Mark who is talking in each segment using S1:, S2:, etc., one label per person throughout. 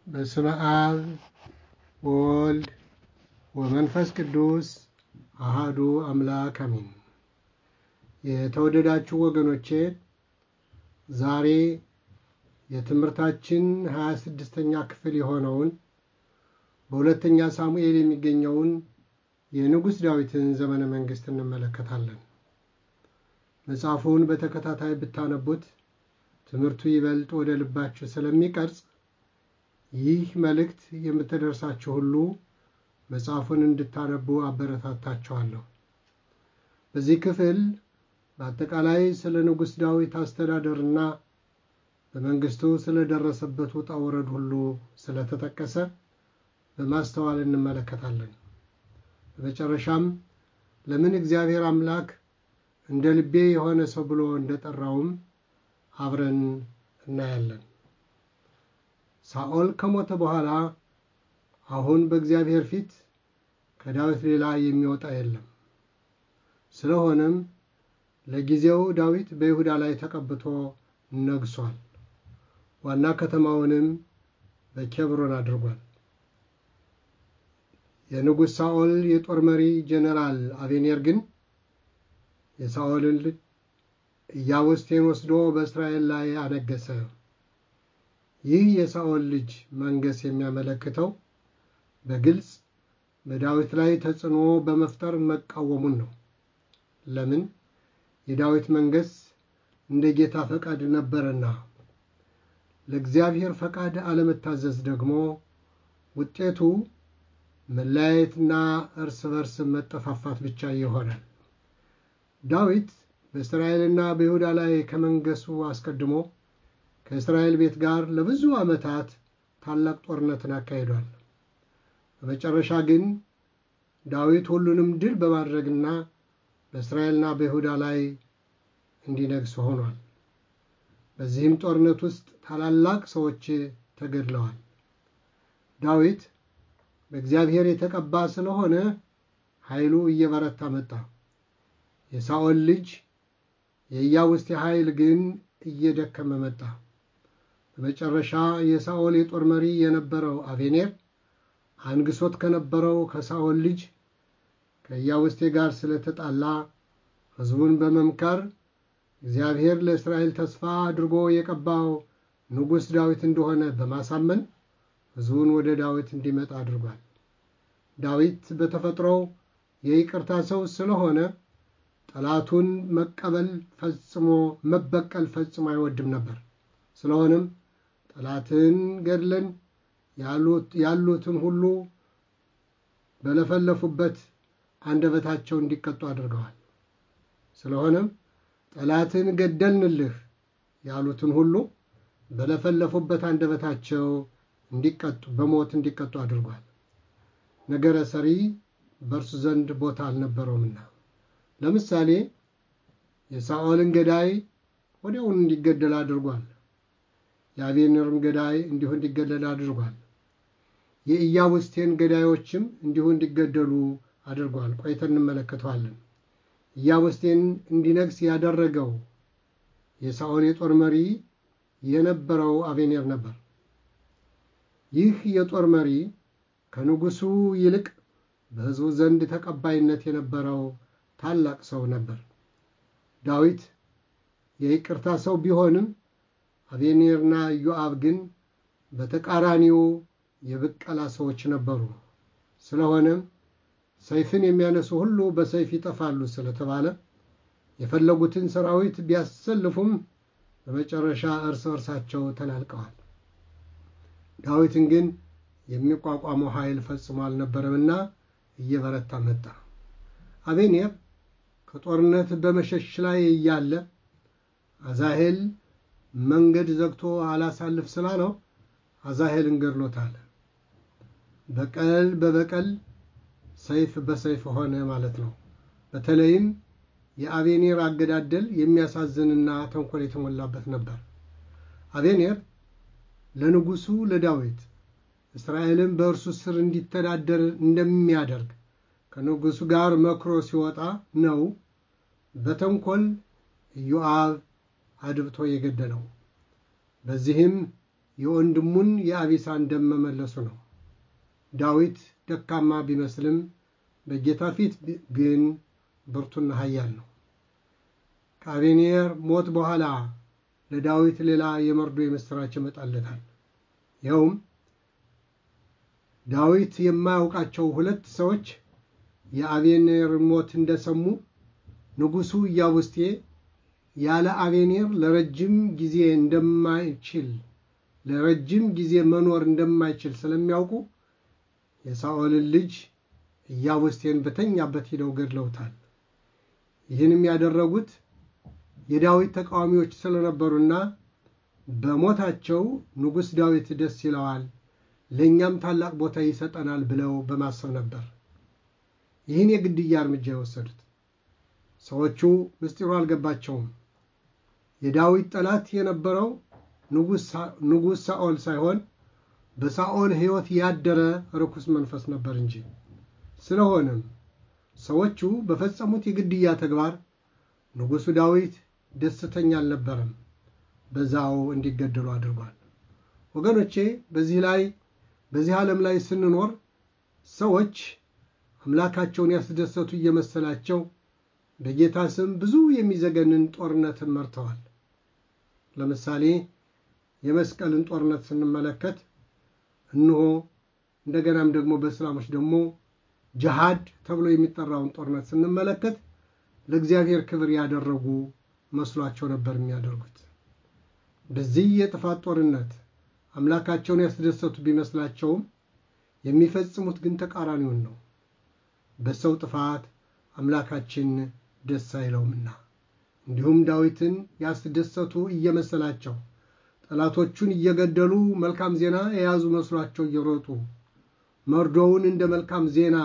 S1: በስመ አብ ወወልድ ወመንፈስ ቅዱስ አሃዱ አምላክ አሚን። የተወደዳችሁ ወገኖቼ ዛሬ የትምህርታችን ሀያ ስድስተኛ ክፍል የሆነውን በሁለተኛ ሳሙኤል የሚገኘውን የንጉሥ ዳዊትን ዘመነ መንግሥት እንመለከታለን። መጽሐፉን በተከታታይ ብታነቡት ትምህርቱ ይበልጥ ወደ ልባችሁ ስለሚቀርጽ ይህ መልእክት የምትደርሳችሁ ሁሉ መጽሐፉን እንድታነቡ አበረታታችኋለሁ። በዚህ ክፍል በአጠቃላይ ስለ ንጉሥ ዳዊት አስተዳደርና በመንግሥቱ ስለደረሰበት ውጣ ውረድ ሁሉ ስለተጠቀሰ በማስተዋል እንመለከታለን። በመጨረሻም ለምን እግዚአብሔር አምላክ እንደ ልቤ የሆነ ሰው ብሎ እንደጠራውም አብረን እናያለን። ሳኦል ከሞተ በኋላ አሁን በእግዚአብሔር ፊት ከዳዊት ሌላ የሚወጣ የለም። ስለሆነም ለጊዜው ዳዊት በይሁዳ ላይ ተቀብቶ ነግሷል። ዋና ከተማውንም በኬብሮን አድርጓል። የንጉሥ ሳኦል የጦር መሪ ጄኔራል አቤኔር ግን የሳኦልን ልጅ ኢያቡስቴን ወስዶ በእስራኤል ላይ አነገሰ። ይህ የሳኦል ልጅ መንገስ የሚያመለክተው በግልጽ በዳዊት ላይ ተጽዕኖ በመፍጠር መቃወሙን ነው። ለምን? የዳዊት መንገስ እንደ ጌታ ፈቃድ ነበረና። ለእግዚአብሔር ፈቃድ አለመታዘዝ ደግሞ ውጤቱ መለያየትና እርስ በርስ መጠፋፋት ብቻ ይሆናል። ዳዊት በእስራኤልና በይሁዳ ላይ ከመንገሱ አስቀድሞ ከእስራኤል ቤት ጋር ለብዙ ዓመታት ታላቅ ጦርነትን አካሂዷል። በመጨረሻ ግን ዳዊት ሁሉንም ድል በማድረግና በእስራኤልና በይሁዳ ላይ እንዲነግስ ሆኗል። በዚህም ጦርነት ውስጥ ታላላቅ ሰዎች ተገድለዋል። ዳዊት በእግዚአብሔር የተቀባ ስለሆነ ኃይሉ እየበረታ መጣ። የሳኦል ልጅ የኢያቡስቴ ኃይል ግን እየደከመ መጣ። በመጨረሻ የሳኦል የጦር መሪ የነበረው አቤኔር አንግሶት ከነበረው ከሳኦል ልጅ ከኢያቡስቴ ጋር ስለተጣላ ሕዝቡን በመምከር እግዚአብሔር ለእስራኤል ተስፋ አድርጎ የቀባው ንጉሥ ዳዊት እንደሆነ በማሳመን ሕዝቡን ወደ ዳዊት እንዲመጣ አድርጓል። ዳዊት በተፈጥሮው የይቅርታ ሰው ስለሆነ ጠላቱን መቀበል ፈጽሞ መበቀል ፈጽሞ አይወድም ነበር። ስለሆነም ጠላትን ገድለን ያሉትን ሁሉ በለፈለፉበት አንደበታቸው እንዲቀጡ አድርገዋል። ስለሆነም ጠላትን ገደልንልህ ያሉትን ሁሉ በለፈለፉበት አንደበታቸው እንዲቀጡ በሞት እንዲቀጡ አድርጓል። ነገረ ሰሪ በእርሱ ዘንድ ቦታ አልነበረውምና። ለምሳሌ የሳኦልን ገዳይ ወዲያውኑ እንዲገደል አድርጓል። የአቤኔርም ገዳይ እንዲሁ እንዲገደል አድርጓል። የኢያቡስቴን ገዳዮችም እንዲሁ እንዲገደሉ አድርጓል። ቆይተን እንመለከተዋለን። ኢያቡስቴን እንዲነግስ ያደረገው የሳኦል የጦር መሪ የነበረው አቤኔር ነበር። ይህ የጦር መሪ ከንጉሡ ይልቅ በሕዝቡ ዘንድ ተቀባይነት የነበረው ታላቅ ሰው ነበር። ዳዊት የይቅርታ ሰው ቢሆንም አቤኔርና ኢዮአብ ግን በተቃራኒው የብቀላ ሰዎች ነበሩ። ስለሆነም ሰይፍን የሚያነሱ ሁሉ በሰይፍ ይጠፋሉ ስለተባለ የፈለጉትን ሰራዊት ቢያሰልፉም በመጨረሻ እርስ በርሳቸው ተናልቀዋል። ዳዊትን ግን የሚቋቋመው ኃይል ፈጽሞ አልነበረምና እየበረታ መጣ። አቤኔር ከጦርነት በመሸሽ ላይ እያለ አዛሄል መንገድ ዘግቶ አላሳልፍ ስላለው አዛሄልን ገድሎታል። በቀል በበቀል ሰይፍ በሰይፍ ሆነ ማለት ነው። በተለይም የአቤኔር አገዳደል የሚያሳዝንና ተንኮል የተሞላበት ነበር። አቤኔር ለንጉሡ ለዳዊት እስራኤልን በእርሱ ስር እንዲተዳደር እንደሚያደርግ ከንጉሡ ጋር መክሮ ሲወጣ ነው በተንኮል ኢዮአብ አድብቶ የገደለው። በዚህም የወንድሙን የአቢሳን ደም መመለሱ ነው። ዳዊት ደካማ ቢመስልም በጌታ ፊት ግን ብርቱና ኃያል ነው። ከአቤኔር ሞት በኋላ ለዳዊት ሌላ የመርዶ የምሥራች ይመጣለታል። ይኸውም ዳዊት የማያውቃቸው ሁለት ሰዎች የአቤኔር ሞት እንደሰሙ ንጉሡ ኢያቡስቴ ያለ አቤኔር ለረጅም ጊዜ እንደማይችል ለረጅም ጊዜ መኖር እንደማይችል ስለሚያውቁ የሳኦልን ልጅ ኢያቡስቴን በተኛበት ሂደው ገድለውታል። ይህንም ያደረጉት የዳዊት ተቃዋሚዎች ስለነበሩና በሞታቸው ንጉሥ ዳዊት ደስ ይለዋል፣ ለእኛም ታላቅ ቦታ ይሰጠናል ብለው በማሰብ ነበር ይህን የግድያ እርምጃ የወሰዱት። ሰዎቹ ምስጢሩ አልገባቸውም። የዳዊት ጠላት የነበረው ንጉሥ ሳኦል ሳይሆን በሳኦል ሕይወት ያደረ ርኩስ መንፈስ ነበር እንጂ። ስለሆነም ሰዎቹ በፈጸሙት የግድያ ተግባር ንጉሡ ዳዊት ደስተኛ አልነበረም። በዛው እንዲገደሉ አድርጓል። ወገኖቼ በዚህ ላይ በዚህ ዓለም ላይ ስንኖር ሰዎች አምላካቸውን ያስደሰቱ እየመሰላቸው በጌታ ስም ብዙ የሚዘገንን ጦርነትን መርተዋል። ለምሳሌ የመስቀልን ጦርነት ስንመለከት እንሆ እንደገናም ደግሞ በእስላሞች ደግሞ ጅሃድ ተብሎ የሚጠራውን ጦርነት ስንመለከት ለእግዚአብሔር ክብር ያደረጉ መስሏቸው ነበር የሚያደርጉት። በዚህ የጥፋት ጦርነት አምላካቸውን ያስደሰቱ ቢመስላቸውም የሚፈጽሙት ግን ተቃራኒውን ነው። በሰው ጥፋት አምላካችን ደስ አይለውምና እንዲሁም ዳዊትን ያስደሰቱ እየመሰላቸው ጠላቶቹን እየገደሉ መልካም ዜና የያዙ መስሏቸው እየሮጡ መርዶውን እንደ መልካም ዜና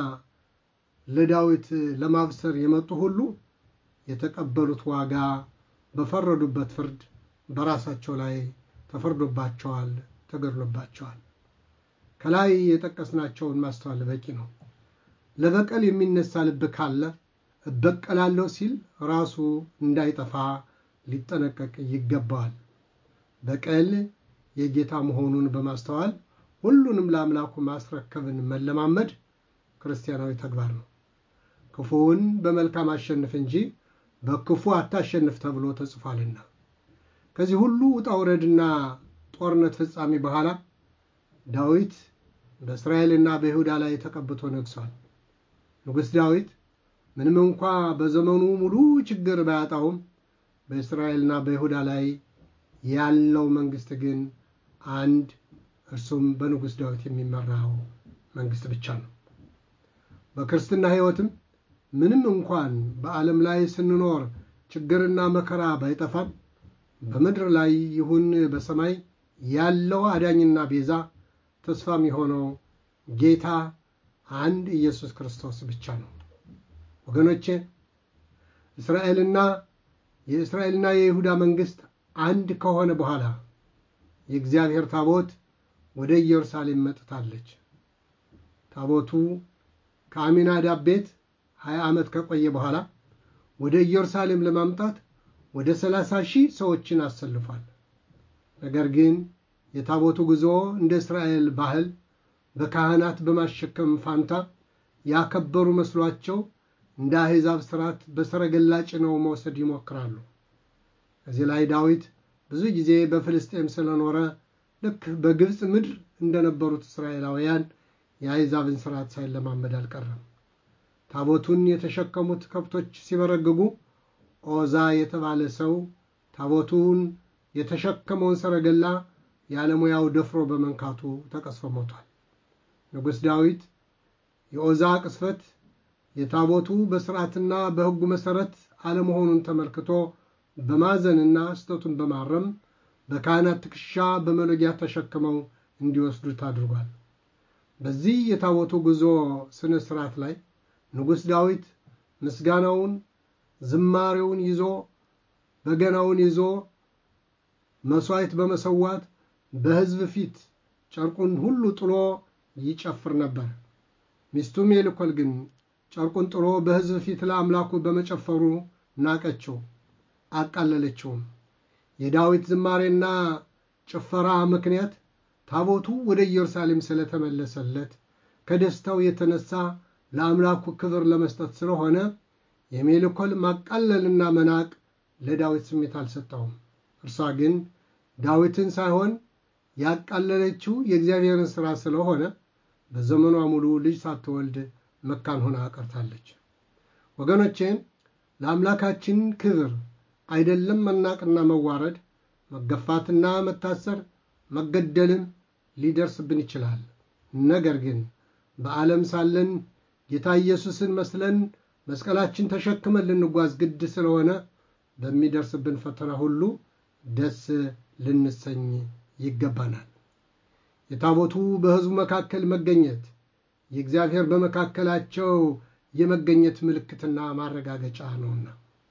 S1: ለዳዊት ለማብሰር የመጡ ሁሉ የተቀበሉት ዋጋ በፈረዱበት ፍርድ በራሳቸው ላይ ተፈርዶባቸዋል፣ ተገድሎባቸዋል። ከላይ የጠቀስናቸውን ማስተዋል በቂ ነው። ለበቀል የሚነሳ ልብ ካለ እበቀላለሁ ሲል ራሱ እንዳይጠፋ ሊጠነቀቅ ይገባዋል። በቀል የጌታ መሆኑን በማስተዋል ሁሉንም ለአምላኩ ማስረከብን መለማመድ ክርስቲያናዊ ተግባር ነው። ክፉውን በመልካም አሸንፍ እንጂ በክፉ አታሸንፍ ተብሎ ተጽፏልና። ከዚህ ሁሉ ውጣ ውረድና ጦርነት ፍጻሜ በኋላ ዳዊት በእስራኤልና በይሁዳ ላይ ተቀብቶ ነግሷል። ንጉሥ ዳዊት ምንም እንኳ በዘመኑ ሙሉ ችግር ባያጣውም በእስራኤልና በይሁዳ ላይ ያለው መንግስት ግን አንድ እርሱም በንጉሥ ዳዊት የሚመራው መንግስት ብቻ ነው። በክርስትና ሕይወትም ምንም እንኳን በዓለም ላይ ስንኖር ችግርና መከራ ባይጠፋም በምድር ላይ ይሁን በሰማይ ያለው አዳኝና ቤዛ ተስፋም የሆነው ጌታ አንድ ኢየሱስ ክርስቶስ ብቻ ነው። ወገኖቼ እስራኤልና የእስራኤልና የይሁዳ መንግስት አንድ ከሆነ በኋላ የእግዚአብሔር ታቦት ወደ ኢየሩሳሌም መጥታለች። ታቦቱ ከአሚናዳብ ቤት ሀያ ዓመት ከቆየ በኋላ ወደ ኢየሩሳሌም ለማምጣት ወደ ሰላሳ ሺህ ሰዎችን አሰልፏል። ነገር ግን የታቦቱ ጉዞ እንደ እስራኤል ባህል በካህናት በማሸከም ፋንታ ያከበሩ መስሏቸው እንደ አሕዛብ ስርዓት በሰረገላ ጭነው መውሰድ ይሞክራሉ። እዚህ ላይ ዳዊት ብዙ ጊዜ በፍልስጤም ስለኖረ ልክ በግብፅ ምድር እንደነበሩት እስራኤላውያን የአሕዛብን ስርዓት ሳይለማመድ አልቀረም። ታቦቱን የተሸከሙት ከብቶች ሲበረግጉ ኦዛ የተባለ ሰው ታቦቱን የተሸከመውን ሰረገላ ያለሙያው ደፍሮ በመንካቱ ተቀስፎ ሞቷል። ንጉሥ ዳዊት የኦዛ ቅስፈት የታቦቱ በሥርዓትና በሕጉ መሠረት አለመሆኑን ተመልክቶ በማዘንና ስህተቱን በማረም በካህናት ትከሻ በመሎጊያ ተሸክመው እንዲወስዱት አድርጓል። በዚህ የታቦቱ ጉዞ ሥነ ሥርዓት ላይ ንጉሥ ዳዊት ምስጋናውን፣ ዝማሬውን ይዞ በገናውን ይዞ መሥዋዕት በመሰዋት በሕዝብ ፊት ጨርቁን ሁሉ ጥሎ ይጨፍር ነበር። ሚስቱ ሜልኮል ግን ጨርቁን ጥሎ በሕዝብ ፊት ለአምላኩ በመጨፈሩ ናቀችው፣ አቃለለችውም። የዳዊት ዝማሬና ጭፈራ ምክንያት ታቦቱ ወደ ኢየሩሳሌም ስለተመለሰለት ከደስታው የተነሳ ለአምላኩ ክብር ለመስጠት ስለሆነ የሜልኮል ማቃለልና መናቅ ለዳዊት ስሜት አልሰጠውም። እርሷ ግን ዳዊትን ሳይሆን ያቃለለችው የእግዚአብሔርን ሥራ ስለሆነ በዘመኗ ሙሉ ልጅ ሳትወልድ መካን ሆና ቀርታለች። ወገኖቼ ለአምላካችን ክብር አይደለም መናቅና መዋረድ፣ መገፋትና መታሰር፣ መገደልም ሊደርስብን ይችላል። ነገር ግን በዓለም ሳለን ጌታ ኢየሱስን መስለን መስቀላችን ተሸክመን ልንጓዝ ግድ ስለሆነ በሚደርስብን ፈተና ሁሉ ደስ ልንሰኝ ይገባናል። የታቦቱ በሕዝቡ መካከል መገኘት የእግዚአብሔር በመካከላቸው የመገኘት ምልክትና ማረጋገጫ ነውና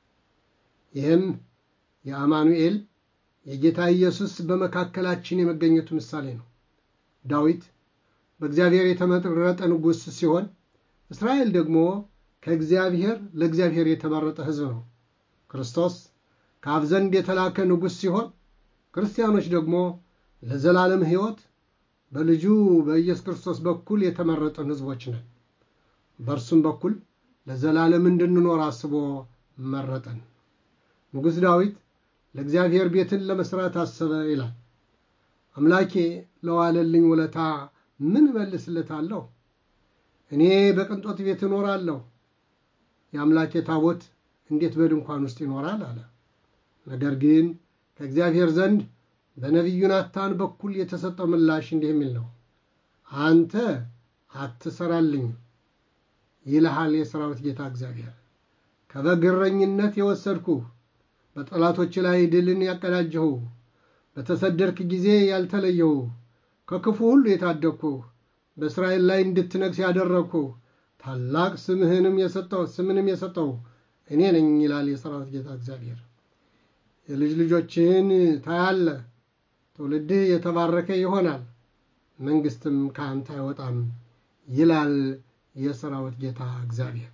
S1: ይህም የአማኑኤል የጌታ ኢየሱስ በመካከላችን የመገኘቱ ምሳሌ ነው። ዳዊት በእግዚአብሔር የተመረጠ ንጉሥ ሲሆን እስራኤል ደግሞ ከእግዚአብሔር ለእግዚአብሔር የተመረጠ ሕዝብ ነው። ክርስቶስ ከአብ ዘንድ የተላከ ንጉሥ ሲሆን ክርስቲያኖች ደግሞ ለዘላለም ሕይወት በልጁ በኢየሱስ ክርስቶስ በኩል የተመረጠን ሕዝቦች ነን። በእርሱም በኩል ለዘላለም እንድንኖር አስቦ መረጠን። ንጉሥ ዳዊት ለእግዚአብሔር ቤትን ለመሥራት አሰበ ይላል። አምላኬ ለዋለልኝ ውለታ ምን እመልስለታለሁ? እኔ በቅንጦት ቤት እኖራለሁ፣ የአምላኬ ታቦት እንዴት በድንኳን ውስጥ ይኖራል አለ። ነገር ግን ከእግዚአብሔር ዘንድ በነቢዩ ናታን በኩል የተሰጠው ምላሽ እንዲህ የሚል ነው። አንተ አትሰራልኝም ይልሃል የሰራዊት ጌታ እግዚአብሔር። ከበግ እረኝነት የወሰድኩህ፣ በጠላቶች ላይ ድልን ያቀዳጀሁ፣ በተሰደድክ ጊዜ ያልተለየሁ፣ ከክፉ ሁሉ የታደግኩህ፣ በእስራኤል ላይ እንድትነግስ ያደረግኩህ፣ ታላቅ ስምህንም የሰጠው ስምንም የሰጠው እኔ ነኝ ይላል የሰራዊት ጌታ እግዚአብሔር። የልጅ ልጆችህን ታያለህ፣ ትውልድህ የተባረከ ይሆናል፣ መንግሥትም ከአንተ አይወጣም ይላል የሰራዊት ጌታ እግዚአብሔር።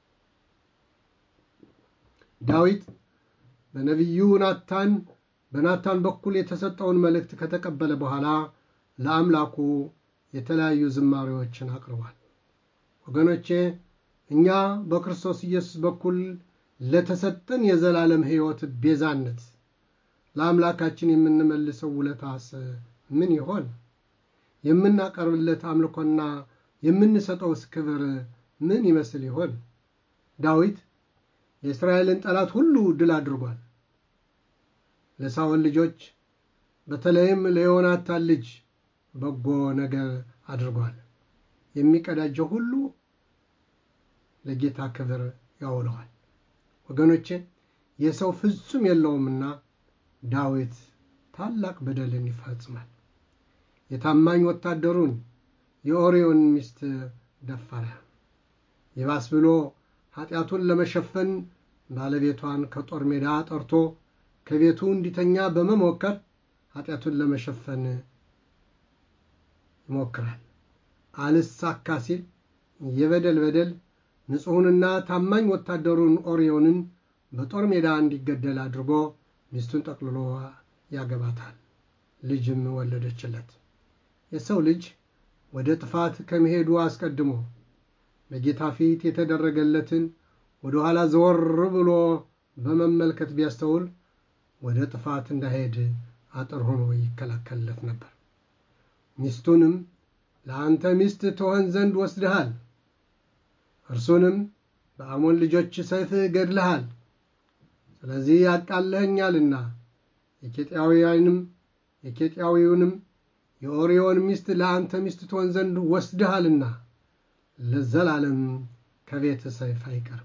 S1: ዳዊት በነቢዩ ናታን በናታን በኩል የተሰጠውን መልእክት ከተቀበለ በኋላ ለአምላኩ የተለያዩ ዝማሬዎችን አቅርቧል። ወገኖቼ እኛ በክርስቶስ ኢየሱስ በኩል ለተሰጠን የዘላለም ሕይወት ቤዛነት ለአምላካችን የምንመልሰው ውለታስ ምን ይሆን? የምናቀርብለት አምልኮና የምንሰጠውስ ክብር ምን ይመስል ይሆን? ዳዊት የእስራኤልን ጠላት ሁሉ ድል አድርጓል። ለሳኦል ልጆች በተለይም ለዮናታን ልጅ በጎ ነገር አድርጓል። የሚቀዳጀው ሁሉ ለጌታ ክብር ያውለዋል። ወገኖቼ የሰው ፍጹም የለውምና ዳዊት ታላቅ በደልን ይፈጽማል። የታማኝ ወታደሩን የኦርዮን ሚስት ደፈረ። ይባስ ብሎ ኃጢአቱን ለመሸፈን ባለቤቷን ከጦር ሜዳ ጠርቶ ከቤቱ እንዲተኛ በመሞከር ኃጢአቱን ለመሸፈን ይሞክራል። አልሳካ ሲል የበደል በደል ንጹሑንና ታማኝ ወታደሩን ኦርዮንን በጦር ሜዳ እንዲገደል አድርጎ ሚስቱን ጠቅልሎ ያገባታል። ልጅም ወለደችለት። የሰው ልጅ ወደ ጥፋት ከመሄዱ አስቀድሞ በጌታ ፊት የተደረገለትን ወደ ኋላ ዘወር ብሎ በመመልከት ቢያስተውል ወደ ጥፋት እንዳይሄድ አጥር ሆኖ ይከላከልለት ነበር። ሚስቱንም ለአንተ ሚስት ትሆን ዘንድ ወስድሃል፣ እርሱንም በአሞን ልጆች ሰይፍ ገድልሃል። ስለዚህ ያቃለኸኛልና የኬጢያውያንም የኬጢያዊውንም የኦርዮን ሚስት ለአንተ ሚስት ትሆን ዘንድ ወስድሃልና ለዘላለም ከቤት ሰይፍ አይቀርም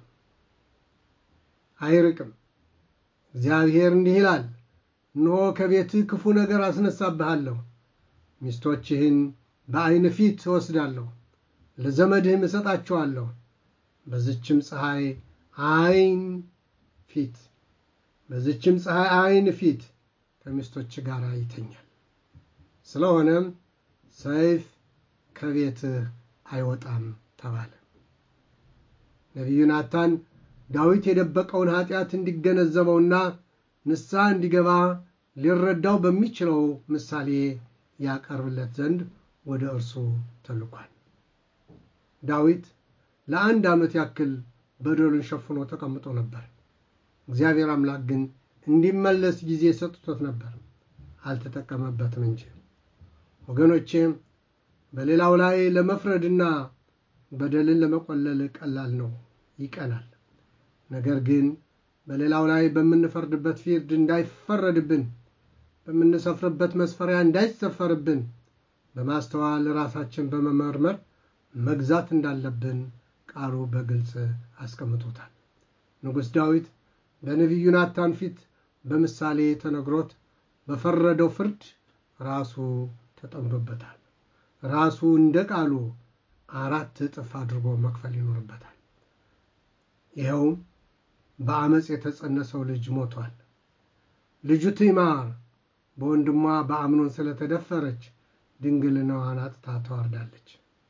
S1: አይርቅም። እግዚአብሔር እንዲህ ይላል፣ እነሆ ከቤትህ ክፉ ነገር አስነሳብሃለሁ፣ ሚስቶችህን በዐይን ፊት እወስዳለሁ፣ ለዘመድህም እሰጣቸዋለሁ። በዝችም ፀሐይ ዐይን ፊት በዝችም ፀሐይ ዐይን ፊት ከሚስቶች ጋር ይተኛል። ስለሆነም ሰይፍ ከቤትህ አይወጣም ተባለ። ነቢዩ ናታን ዳዊት የደበቀውን ኃጢአት እንዲገነዘበውና ንስሐ እንዲገባ ሊረዳው በሚችለው ምሳሌ ያቀርብለት ዘንድ ወደ እርሱ ተልኳል። ዳዊት ለአንድ ዓመት ያክል በደሉን ሸፍኖ ተቀምጦ ነበር። እግዚአብሔር አምላክ ግን እንዲመለስ ጊዜ ሰጥቶት ነበር፣ አልተጠቀመበትም እንጂ። ወገኖቼ በሌላው ላይ ለመፍረድና በደልን ለመቆለል ቀላል ነው፣ ይቀናል። ነገር ግን በሌላው ላይ በምንፈርድበት ፊርድ እንዳይፈረድብን፣ በምንሰፍርበት መስፈሪያ እንዳይሰፈርብን በማስተዋል ራሳችን በመመርመር መግዛት እንዳለብን ቃሉ በግልጽ አስቀምጦታል። ንጉሥ ዳዊት በነቢዩ ናታን ፊት በምሳሌ ተነግሮት በፈረደው ፍርድ ራሱ ተጠምዶበታል። ራሱ እንደ ቃሉ አራት እጥፍ አድርጎ መክፈል ይኖርበታል። ይኸውም በአመፅ የተጸነሰው ልጅ ሞቷል። ልጁ ትዕማር በወንድሟ በአምኖን ስለተደፈረች ድንግልናዋን አጥታ ተዋርዳለች።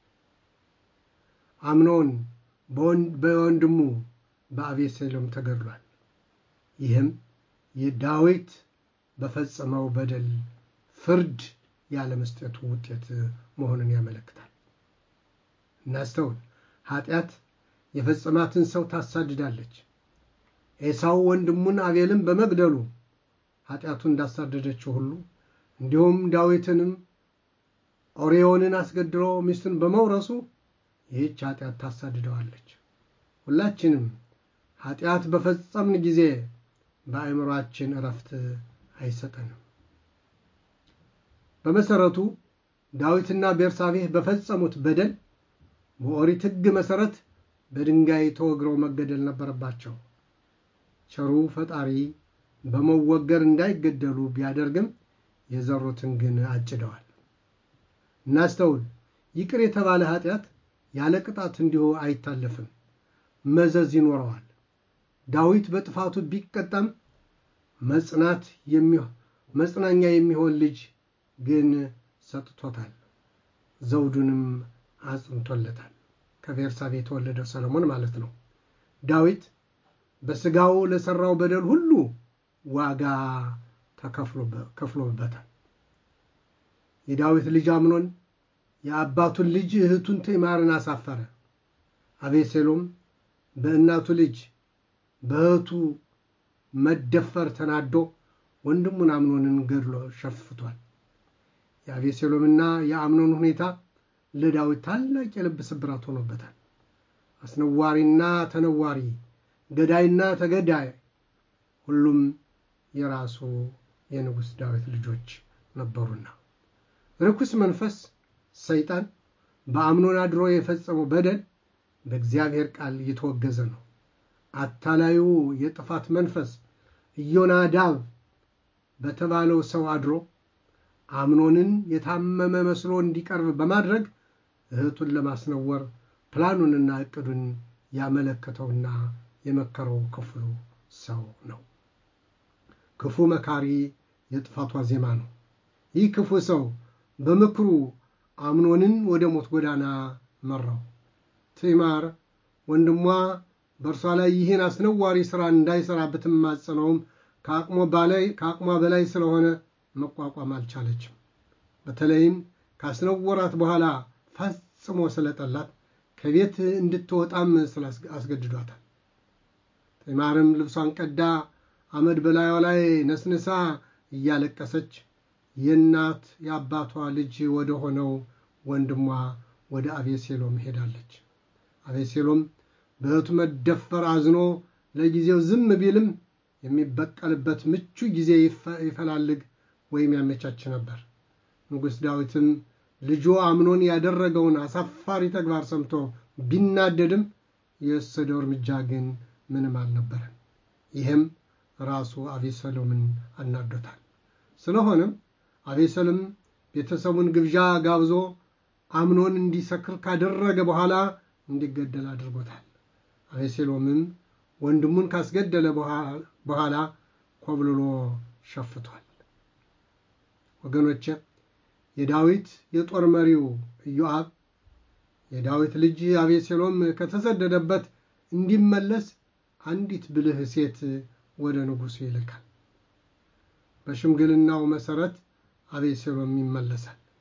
S1: አምኖን በወንድሙ በአቤሴሎም ተገድሏል። ይህም የዳዊት በፈጸመው በደል ፍርድ ያለመስጠቱ ውጤት መሆኑን ያመለክታል። እናስተውል። ኃጢአት የፈጸማትን ሰው ታሳድዳለች። ኤሳው ወንድሙን አቤልን በመግደሉ ኃጢአቱን እንዳሳደደችው ሁሉ እንዲሁም ዳዊትንም ኦርዮንን አስገድሎ ሚስቱን በመውረሱ ይህች ኃጢአት ታሳድደዋለች። ሁላችንም ኃጢአት በፈጸምን ጊዜ በአእምሯችን እረፍት አይሰጠንም። በመሰረቱ ዳዊትና ቤርሳቤህ በፈጸሙት በደል በኦሪት ሕግ መሰረት በድንጋይ ተወግረው መገደል ነበረባቸው። ቸሩ ፈጣሪ በመወገር እንዳይገደሉ ቢያደርግም የዘሩትን ግን አጭደዋል። እናስተውል። ይቅር የተባለ ኃጢአት ያለ ቅጣት እንዲሁ አይታለፍም፣ መዘዝ ይኖረዋል። ዳዊት በጥፋቱ ቢቀጣም መጽናት መጽናኛ የሚሆን ልጅ ግን ሰጥቶታል፣ ዘውዱንም አጽንቶለታል። ከቤርሳቤ የተወለደው ሰለሞን ማለት ነው። ዳዊት በሥጋው ለሠራው በደል ሁሉ ዋጋ ተከፍሎበታል። የዳዊት ልጅ አምኖን የአባቱን ልጅ እህቱን ትዕማርን አሳፈረ። አቤሴሎም በእናቱ ልጅ በእህቱ መደፈር ተናዶ ወንድሙን አምኖንን ገድሎ ሸፍቷል። የአቤሴሎምና የአምኖን ሁኔታ ለዳዊት ታላቅ የልብ ስብራት ሆኖበታል። አስነዋሪና ተነዋሪ፣ ገዳይና ተገዳይ ሁሉም የራሱ የንጉሥ ዳዊት ልጆች ነበሩና ርኩስ መንፈስ ሰይጣን በአምኖን አድሮ የፈጸመው በደል በእግዚአብሔር ቃል እየተወገዘ ነው። አታላዩ የጥፋት መንፈስ ኢዮናዳብ በተባለው ሰው አድሮ አምኖንን የታመመ መስሎ እንዲቀርብ በማድረግ እህቱን ለማስነወር ፕላኑንና ዕቅዱን ያመለከተውና የመከረው ክፉ ሰው ነው። ክፉ መካሪ የጥፋቷ ዜማ ነው። ይህ ክፉ ሰው በምክሩ አምኖንን ወደ ሞት ጎዳና መራው። ትዕማር ወንድሟ በእርሷ ላይ ይህን አስነዋሪ ሥራ እንዳይሠራ ብትማጸነውም ከአቅሟ በላይ ስለሆነ መቋቋም አልቻለችም። በተለይም ካስነወራት በኋላ ፈጽሞ ስለጠላት ከቤት እንድትወጣም አስገድዷታል። ትዕማርም ልብሷን ቀዳ አመድ በላዩ ላይ ነስንሳ እያለቀሰች የእናት የአባቷ ልጅ ወደ ሆነው ወንድሟ ወደ አቤሴሎም ሄዳለች። አቤሴሎም በእህቱ መደፈር አዝኖ ለጊዜው ዝም ቢልም የሚበቀልበት ምቹ ጊዜ ይፈላልግ ወይም ያመቻች ነበር። ንጉሥ ዳዊትም ልጁ አምኖን ያደረገውን አሳፋሪ ተግባር ሰምቶ ቢናደድም የወሰደው እርምጃ ግን ምንም አልነበረም። ይህም ራሱ አቤሰሎምን አናዶታል። ስለሆነም አቤሰሎም ቤተሰቡን ግብዣ ጋብዞ አምኖን እንዲሰክር ካደረገ በኋላ እንዲገደል አድርጎታል። አቤሴሎምም ወንድሙን ካስገደለ በኋላ ኮብልሎ ሸፍቷል። ወገኖቼ የዳዊት የጦር መሪው ኢዮአብ የዳዊት ልጅ አቤሴሎም ከተሰደደበት እንዲመለስ አንዲት ብልህ ሴት ወደ ንጉሡ ይልካል። በሽምግልናው መሠረት አቤሴሎም ይመለሳል።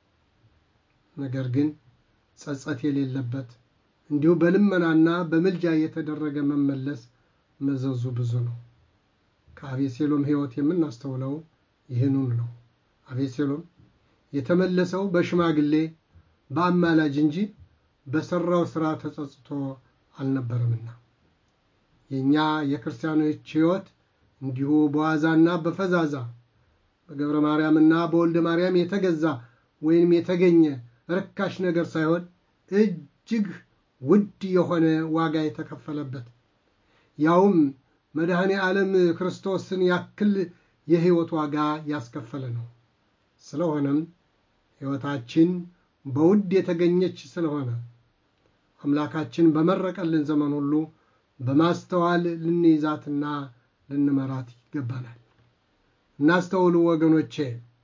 S1: ነገር ግን ጸጸት የሌለበት እንዲሁ በልመናና በምልጃ የተደረገ መመለስ መዘዙ ብዙ ነው። ከአቤሴሎም ሕይወት የምናስተውለው ይህኑን ነው። አቤሴሎም የተመለሰው በሽማግሌ በአማላጅ እንጂ በሠራው ሥራ ተጸጽቶ አልነበረምና የእኛ የክርስቲያኖች ሕይወት እንዲሁ በዋዛና በፈዛዛ በገብረ ማርያምና በወልደ ማርያም የተገዛ ወይም የተገኘ ርካሽ ነገር ሳይሆን እጅግ ውድ የሆነ ዋጋ የተከፈለበት ያውም መድኃኔ ዓለም ክርስቶስን ያክል የሕይወት ዋጋ ያስከፈለ ነው። ስለሆነም ሕይወታችን በውድ የተገኘች ስለሆነ አምላካችን በመረቀልን ዘመን ሁሉ በማስተዋል ልንይዛትና ልንመራት ይገባናል። እናስተውሉ ወገኖቼ።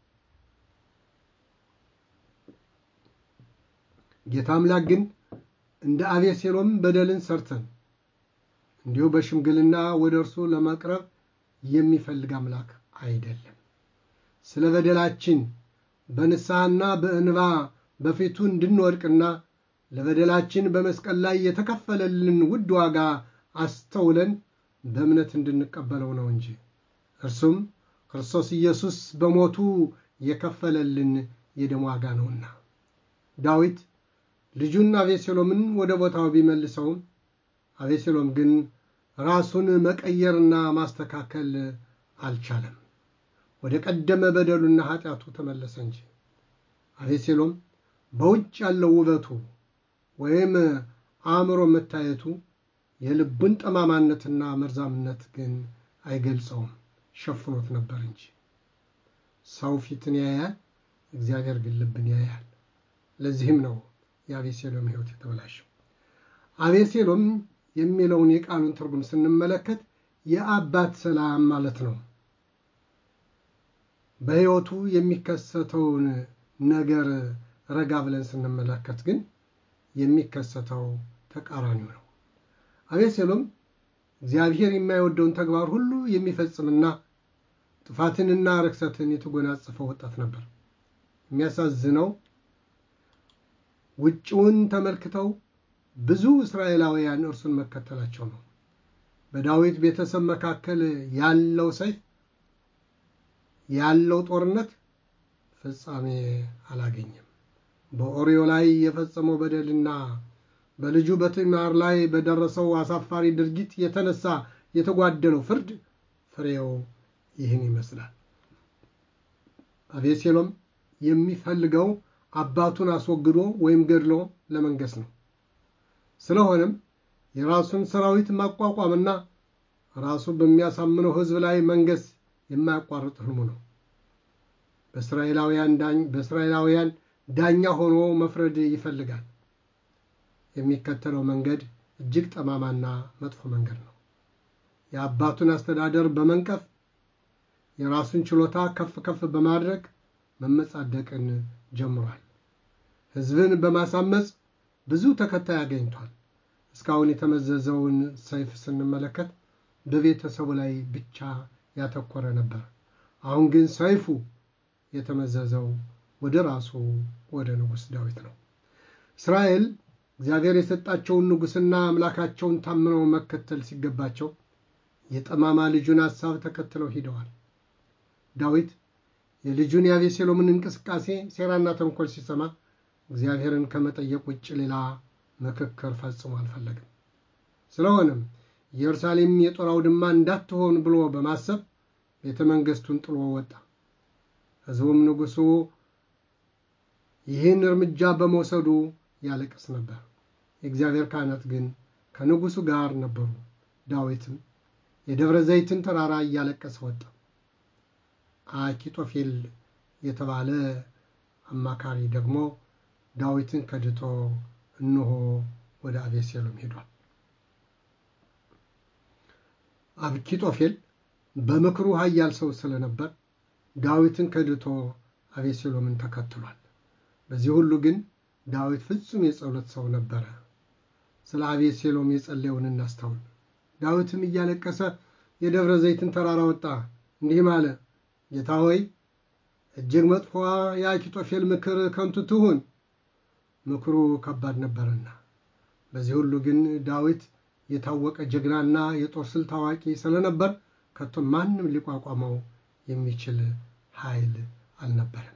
S1: ጌታ አምላክ ግን እንደ አቤሴሎም በደልን ሰርተን እንዲሁ በሽምግልና ወደ እርሱ ለመቅረብ የሚፈልግ አምላክ አይደለም። ስለ በደላችን በንስሐና በእንባ በፊቱ እንድንወድቅና ለበደላችን በመስቀል ላይ የተከፈለልን ውድ ዋጋ አስተውለን በእምነት እንድንቀበለው ነው እንጂ እርሱም ክርስቶስ ኢየሱስ በሞቱ የከፈለልን የደም ዋጋ ነውና። ዳዊት ልጁን አቤሴሎምን ወደ ቦታው ቢመልሰውም አቤሴሎም ግን ራሱን መቀየርና ማስተካከል አልቻለም። ወደ ቀደመ በደሉና ኃጢአቱ ተመለሰ እንጂ። አቤሴሎም በውጭ ያለው ውበቱ ወይም አእምሮ መታየቱ የልቡን ጠማማነትና መርዛምነት ግን አይገልጸውም፣ ሸፍኖት ነበር እንጂ። ሰው ፊትን ያያል፣ እግዚአብሔር ግን ልብን ያያል። ለዚህም ነው የአቤሴሎም ሕይወት የተበላሸው። አቤሴሎም የሚለውን የቃሉን ትርጉም ስንመለከት የአባት ሰላም ማለት ነው። በሕይወቱ የሚከሰተውን ነገር ረጋ ብለን ስንመለከት ግን የሚከሰተው ተቃራኒው ነው። አቤሴሎም እግዚአብሔር የማይወደውን ተግባር ሁሉ የሚፈጽምና ጥፋትንና ርክሰትን የተጎናጸፈ ወጣት ነበር። የሚያሳዝነው ውጭውን ተመልክተው ብዙ እስራኤላውያን እርሱን መከተላቸው ነው። በዳዊት ቤተሰብ መካከል ያለው ሰይፍ ያለው ጦርነት ፍጻሜ አላገኘም። በኦርዮ ላይ የፈጸመው በደልና በልጁ በትዕማር ላይ በደረሰው አሳፋሪ ድርጊት የተነሳ የተጓደለው ፍርድ ፍሬው ይህን ይመስላል። አቤሴሎም የሚፈልገው አባቱን አስወግዶ ወይም ገድሎ ለመንገስ ነው። ስለሆነም የራሱን ሰራዊት ማቋቋምና ራሱ በሚያሳምነው ሕዝብ ላይ መንገስ የማያቋርጥ ህልሙ ነው። በእስራኤላውያን ዳኛ ሆኖ መፍረድ ይፈልጋል። የሚከተለው መንገድ እጅግ ጠማማና መጥፎ መንገድ ነው። የአባቱን አስተዳደር በመንቀፍ የራሱን ችሎታ ከፍ ከፍ በማድረግ መመጻደቅን ጀምሯል። ሕዝብን በማሳመፅ ብዙ ተከታይ አገኝቷል። እስካሁን የተመዘዘውን ሰይፍ ስንመለከት በቤተሰቡ ላይ ብቻ ያተኮረ ነበር። አሁን ግን ሰይፉ የተመዘዘው ወደ ራሱ ወደ ንጉሥ ዳዊት ነው። እስራኤል እግዚአብሔር የሰጣቸውን ንጉሥና አምላካቸውን ታምነው መከተል ሲገባቸው የጠማማ ልጁን ሐሳብ ተከትለው ሂደዋል። ዳዊት የልጁን የአቤሴሎምን እንቅስቃሴ ሴራና ተንኮል ሲሰማ እግዚአብሔርን ከመጠየቅ ውጭ ሌላ ምክክር ፈጽሞ አልፈለግም። ስለሆነም ኢየሩሳሌም የጦር አውድማ እንዳትሆን ብሎ በማሰብ ቤተ መንግሥቱን ጥሎ ወጣ። ሕዝቡም ንጉሡ ይህን እርምጃ በመውሰዱ ያለቅስ ነበር። የእግዚአብሔር ካህናት ግን ከንጉሡ ጋር ነበሩ። ዳዊትም የደብረ ዘይትን ተራራ እያለቀሰ ወጣ። አኪጦፌል የተባለ አማካሪ ደግሞ ዳዊትን ከድቶ እነሆ ወደ አቤሴሎም ሄዷል። አኪጦፌል በምክሩ ኃያል ሰው ስለነበር ዳዊትን ከድቶ አቤሴሎምን ተከትሏል። በዚህ ሁሉ ግን ዳዊት ፍጹም የጸሎት ሰው ነበረ። ስለ አቤሴሎም የጸለየውን እናስተውል። ዳዊትም እያለቀሰ የደብረ ዘይትን ተራራ ወጣ፣ እንዲህም አለ፣ ጌታ ሆይ እጅግ መጥፎ የአኪጦፌል ምክር ከንቱ ትሁን፣ ምክሩ ከባድ ነበርና። በዚህ ሁሉ ግን ዳዊት የታወቀ ጀግናና የጦር ስልት አዋቂ ስለነበር ከቶ ማንም ሊቋቋመው የሚችል ኃይል አልነበረም።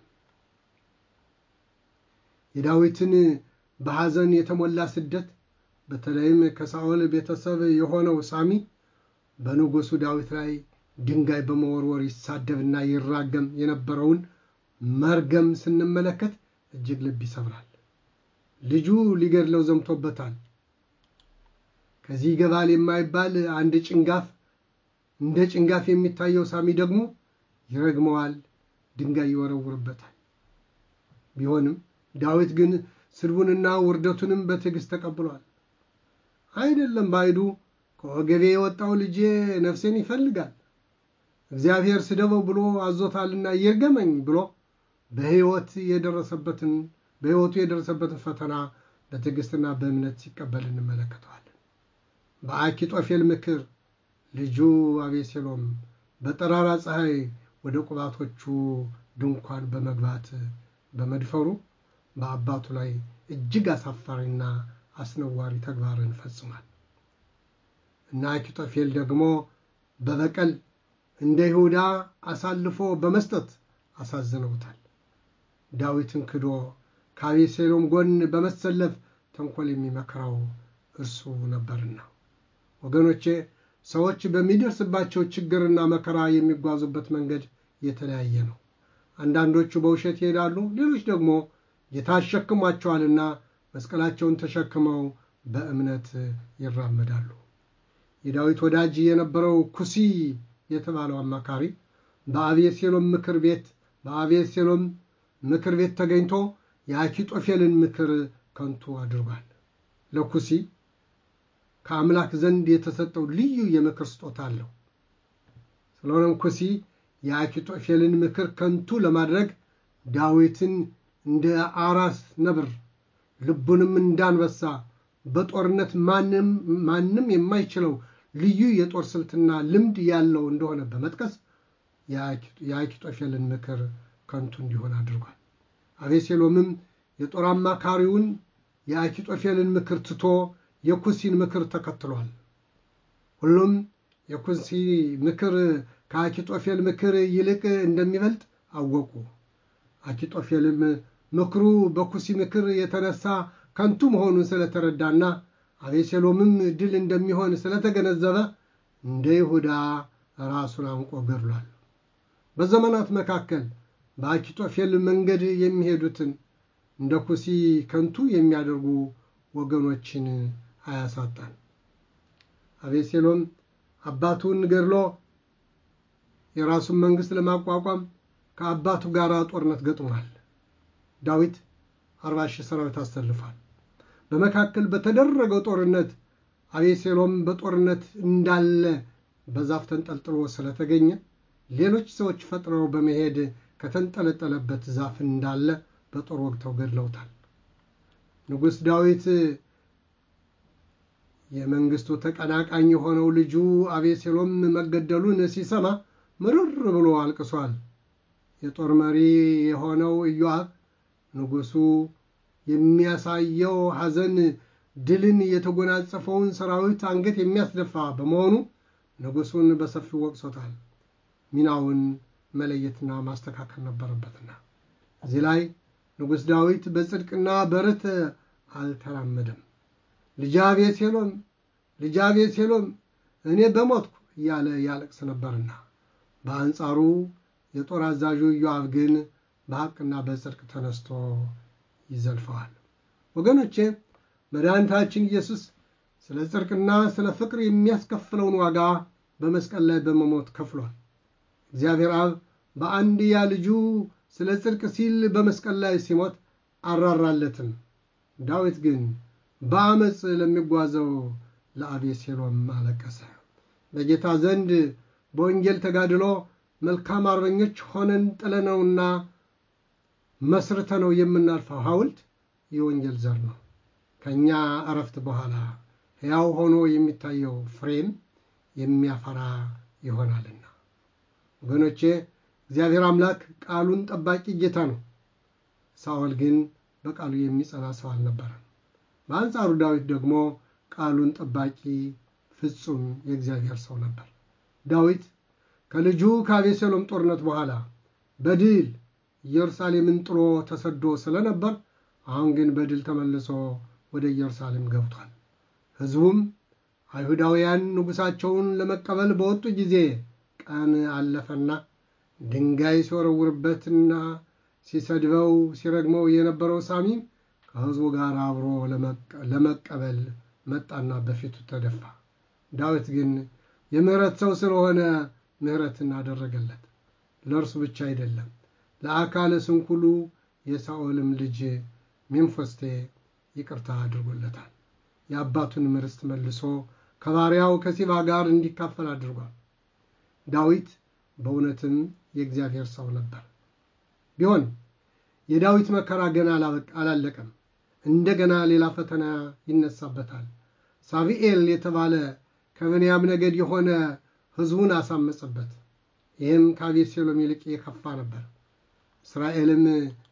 S1: የዳዊትን በሐዘን የተሞላ ስደት በተለይም ከሳኦል ቤተሰብ የሆነው ሳሚ በንጉሡ ዳዊት ላይ ድንጋይ በመወርወር ይሳደብና ይራገም የነበረውን መርገም ስንመለከት እጅግ ልብ ይሰብራል። ልጁ ሊገድለው ዘምቶበታል። ከዚህ ይገባል የማይባል አንድ ጭንጋፍ እንደ ጭንጋፍ የሚታየው ሳሚ ደግሞ ይረግመዋል፣ ድንጋይ ይወረውርበታል። ቢሆንም ዳዊት ግን ስድቡንና ውርደቱንም በትዕግሥት ተቀብሏል። አይደለም ባይዱ ከወገቤ የወጣው ልጄ ነፍሴን ይፈልጋል፣ እግዚአብሔር ስደበው ብሎ አዞታልና ይርገመኝ ብሎ በሕይወት የደረሰበትን በሕይወቱ የደረሰበትን ፈተና በትዕግሥትና በእምነት ሲቀበል እንመለከተዋለን። በአኪጦፌል ምክር ልጁ አቤሴሎም በጠራራ ፀሐይ ወደ ቁባቶቹ ድንኳን በመግባት በመድፈሩ በአባቱ ላይ እጅግ አሳፋሪና አስነዋሪ ተግባርን ፈጽሟል እና አኪጦፌል ደግሞ በበቀል እንደ ይሁዳ አሳልፎ በመስጠት አሳዝነውታል። ዳዊትን ክዶ ከአቤሴሎም ጎን በመሰለፍ ተንኮል የሚመክረው እርሱ ነበርና። ወገኖቼ ሰዎች በሚደርስባቸው ችግርና መከራ የሚጓዙበት መንገድ የተለያየ ነው። አንዳንዶቹ በውሸት ይሄዳሉ፣ ሌሎች ደግሞ ጌታ አሸክሟቸዋልና መስቀላቸውን ተሸክመው በእምነት ይራመዳሉ። የዳዊት ወዳጅ የነበረው ኩሲ የተባለው አማካሪ በአቤሴሎም ምክር ቤት በአቤሴሎም ምክር ቤት ተገኝቶ የአኪጦፌልን ምክር ከንቱ አድርጓል። ለኩሲ ከአምላክ ዘንድ የተሰጠው ልዩ የምክር ስጦታ አለው። ስለሆነም ኩሲ የአኪጦፌልን ምክር ከንቱ ለማድረግ ዳዊትን እንደ አራስ ነብር ልቡንም እንዳንበሳ በጦርነት ማንም የማይችለው ልዩ የጦር ስልትና ልምድ ያለው እንደሆነ በመጥቀስ የአኪጦፌልን ምክር ከንቱ እንዲሆን አድርጓል። አቤሴሎምም የጦር አማካሪውን የአኪጦፌልን ምክር ትቶ የኩሲን ምክር ተከትሏል። ሁሉም የኩሲ ምክር ከአኪጦፌል ምክር ይልቅ እንደሚበልጥ አወቁ። አኪጦፌልም ምክሩ በኩሲ ምክር የተነሳ ከንቱ መሆኑን ስለተረዳና አቤሴሎምም ድል እንደሚሆን ስለተገነዘበ እንደ ይሁዳ ራሱን አንቆ ገድሏል። በዘመናት መካከል በአኪጦፌል መንገድ የሚሄዱትን እንደ ኩሲ ከንቱ የሚያደርጉ ወገኖችን አያሳጣን። አቤሴሎም አባቱን ገድሎ የራሱን መንግሥት ለማቋቋም ከአባቱ ጋር ጦርነት ገጥሟል። ዳዊት አርባ ሺህ ሰራዊት አሰልፏል። በመካከል በተደረገው ጦርነት አቤሴሎም በጦርነት እንዳለ በዛፍ ተንጠልጥሎ ስለተገኘ ሌሎች ሰዎች ፈጥነው በመሄድ ከተንጠለጠለበት ዛፍ እንዳለ በጦር ወግተው ገድለውታል። ንጉሥ ዳዊት የመንግስቱ ተቀናቃኝ የሆነው ልጁ አቤሴሎም መገደሉን ሲሰማ ምርር ብሎ አልቅሷል። የጦር መሪ የሆነው ኢዮአብ ንጉሡ የሚያሳየው ሐዘን ድልን የተጎናጸፈውን ሰራዊት አንገት የሚያስደፋ በመሆኑ ንጉሡን በሰፊው ወቅሶታል። ሚናውን መለየትና ማስተካከል ነበረበትና እዚህ ላይ ንጉሥ ዳዊት በጽድቅና በርት አልተራመደም። ልጄ አቤሴሎም ልጄ አቤሴሎም እኔ በሞትኩ እያለ ያለቅስ ነበርና፣ በአንጻሩ የጦር አዛዡ ኢዮአብ ግን በሐቅና በጽድቅ ተነስቶ ይዘልፈዋል። ወገኖቼ መድኃኒታችን ኢየሱስ ስለ ጽድቅና ስለ ፍቅር የሚያስከፍለውን ዋጋ በመስቀል ላይ በመሞት ከፍሏል። እግዚአብሔር አብ በአንድያ ልጁ ስለ ጽድቅ ሲል በመስቀል ላይ ሲሞት አራራለትም። ዳዊት ግን በአመፅ ለሚጓዘው ለአቤሴሎም አለቀሰ። በጌታ ዘንድ በወንጌል ተጋድሎ መልካም አርበኞች ሆነን ጥለነውና መስርተነው የምናልፈው ሐውልት የወንጌል ዘር ነው። ከእኛ እረፍት በኋላ ሕያው ሆኖ የሚታየው ፍሬም የሚያፈራ ይሆናልና። ወገኖቼ እግዚአብሔር አምላክ ቃሉን ጠባቂ ጌታ ነው። ሳኦል ግን በቃሉ የሚጸና ሰው አልነበረም። በአንጻሩ ዳዊት ደግሞ ቃሉን ጠባቂ ፍጹም የእግዚአብሔር ሰው ነበር። ዳዊት ከልጁ ከአቤሴሎም ጦርነት በኋላ በድል ኢየሩሳሌምን ጥሎ ተሰዶ ስለነበር አሁን ግን በድል ተመልሶ ወደ ኢየሩሳሌም ገብቷል። ሕዝቡም አይሁዳውያን ንጉሣቸውን ለመቀበል በወጡ ጊዜ ቀን አለፈና ድንጋይ ሲወረውርበትና ሲሰድበው ሲረግመው የነበረው ሳሚ ከሕዝቡ ጋር አብሮ ለመቀበል መጣና በፊቱ ተደፋ። ዳዊት ግን የምሕረት ሰው ስለሆነ ምሕረትን አደረገለት። ለእርሱ ብቻ አይደለም፣ ለአካለ ስንኩሉ የሳኦልም ልጅ ሜምፎስቴ ይቅርታ አድርጎለታል። የአባቱን ርስት መልሶ ከባሪያው ከሲባ ጋር እንዲካፈል አድርጓል። ዳዊት በእውነትም የእግዚአብሔር ሰው ነበር። ቢሆን የዳዊት መከራ ገና አላለቀም። እንደገና ሌላ ፈተና ይነሳበታል። ሳቪኤል የተባለ ከብንያም ነገድ የሆነ ሕዝቡን አሳመጸበት። ይህም ከአቤሴሎም ይልቅ የከፋ ነበር። እስራኤልም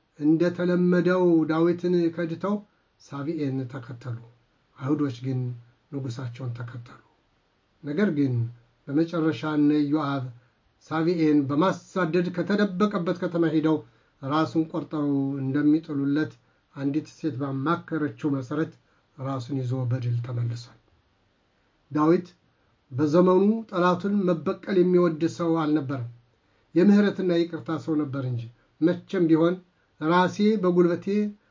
S1: እንደተለመደው ዳዊትን ከድተው ሳቪኤን ተከተሉ። አይሁዶች ግን ንጉሣቸውን ተከተሉ። ነገር ግን በመጨረሻ እነ ኢዮአብ ሳቪኤን በማሳደድ ከተደበቀበት ከተማ ሄደው ራሱን ቆርጠው እንደሚጥሉለት አንዲት ሴት ባማከረችው መሠረት ራሱን ይዞ በድል ተመልሷል። ዳዊት በዘመኑ ጠላቱን መበቀል የሚወድ ሰው አልነበረም። የምሕረትና ይቅርታ ሰው ነበር እንጂ መቼም ቢሆን ራሴ በጉልበቴ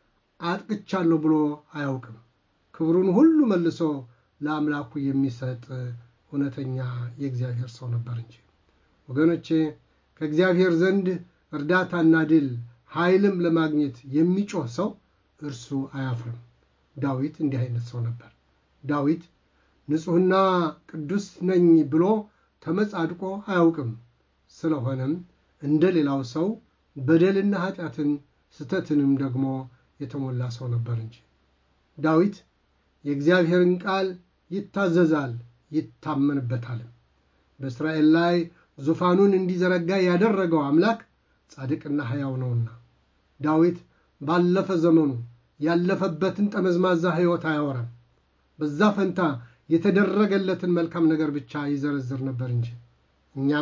S1: አጥቅቻለሁ ብሎ አያውቅም። ክብሩን ሁሉ መልሶ ለአምላኩ የሚሰጥ እውነተኛ የእግዚአብሔር ሰው ነበር እንጂ። ወገኖቼ ከእግዚአብሔር ዘንድ እርዳታና ድል ኃይልም ለማግኘት የሚጮህ ሰው እርሱ አያፍርም። ዳዊት እንዲህ አይነት ሰው ነበር። ዳዊት ንጹሕና ቅዱስ ነኝ ብሎ ተመጻድቆ አያውቅም። ስለሆነም እንደ ሌላው ሰው በደልና ኃጢአትን ስተትንም ደግሞ የተሞላ ሰው ነበር እንጂ። ዳዊት የእግዚአብሔርን ቃል ይታዘዛል ይታመንበታልም። በእስራኤል ላይ ዙፋኑን እንዲዘረጋ ያደረገው አምላክ ጻድቅና ሕያው ነውና። ዳዊት ባለፈ ዘመኑ ያለፈበትን ጠመዝማዛ ሕይወት አያወራም። በዛ ፈንታ የተደረገለትን መልካም ነገር ብቻ ይዘረዝር ነበር እንጂ። እኛም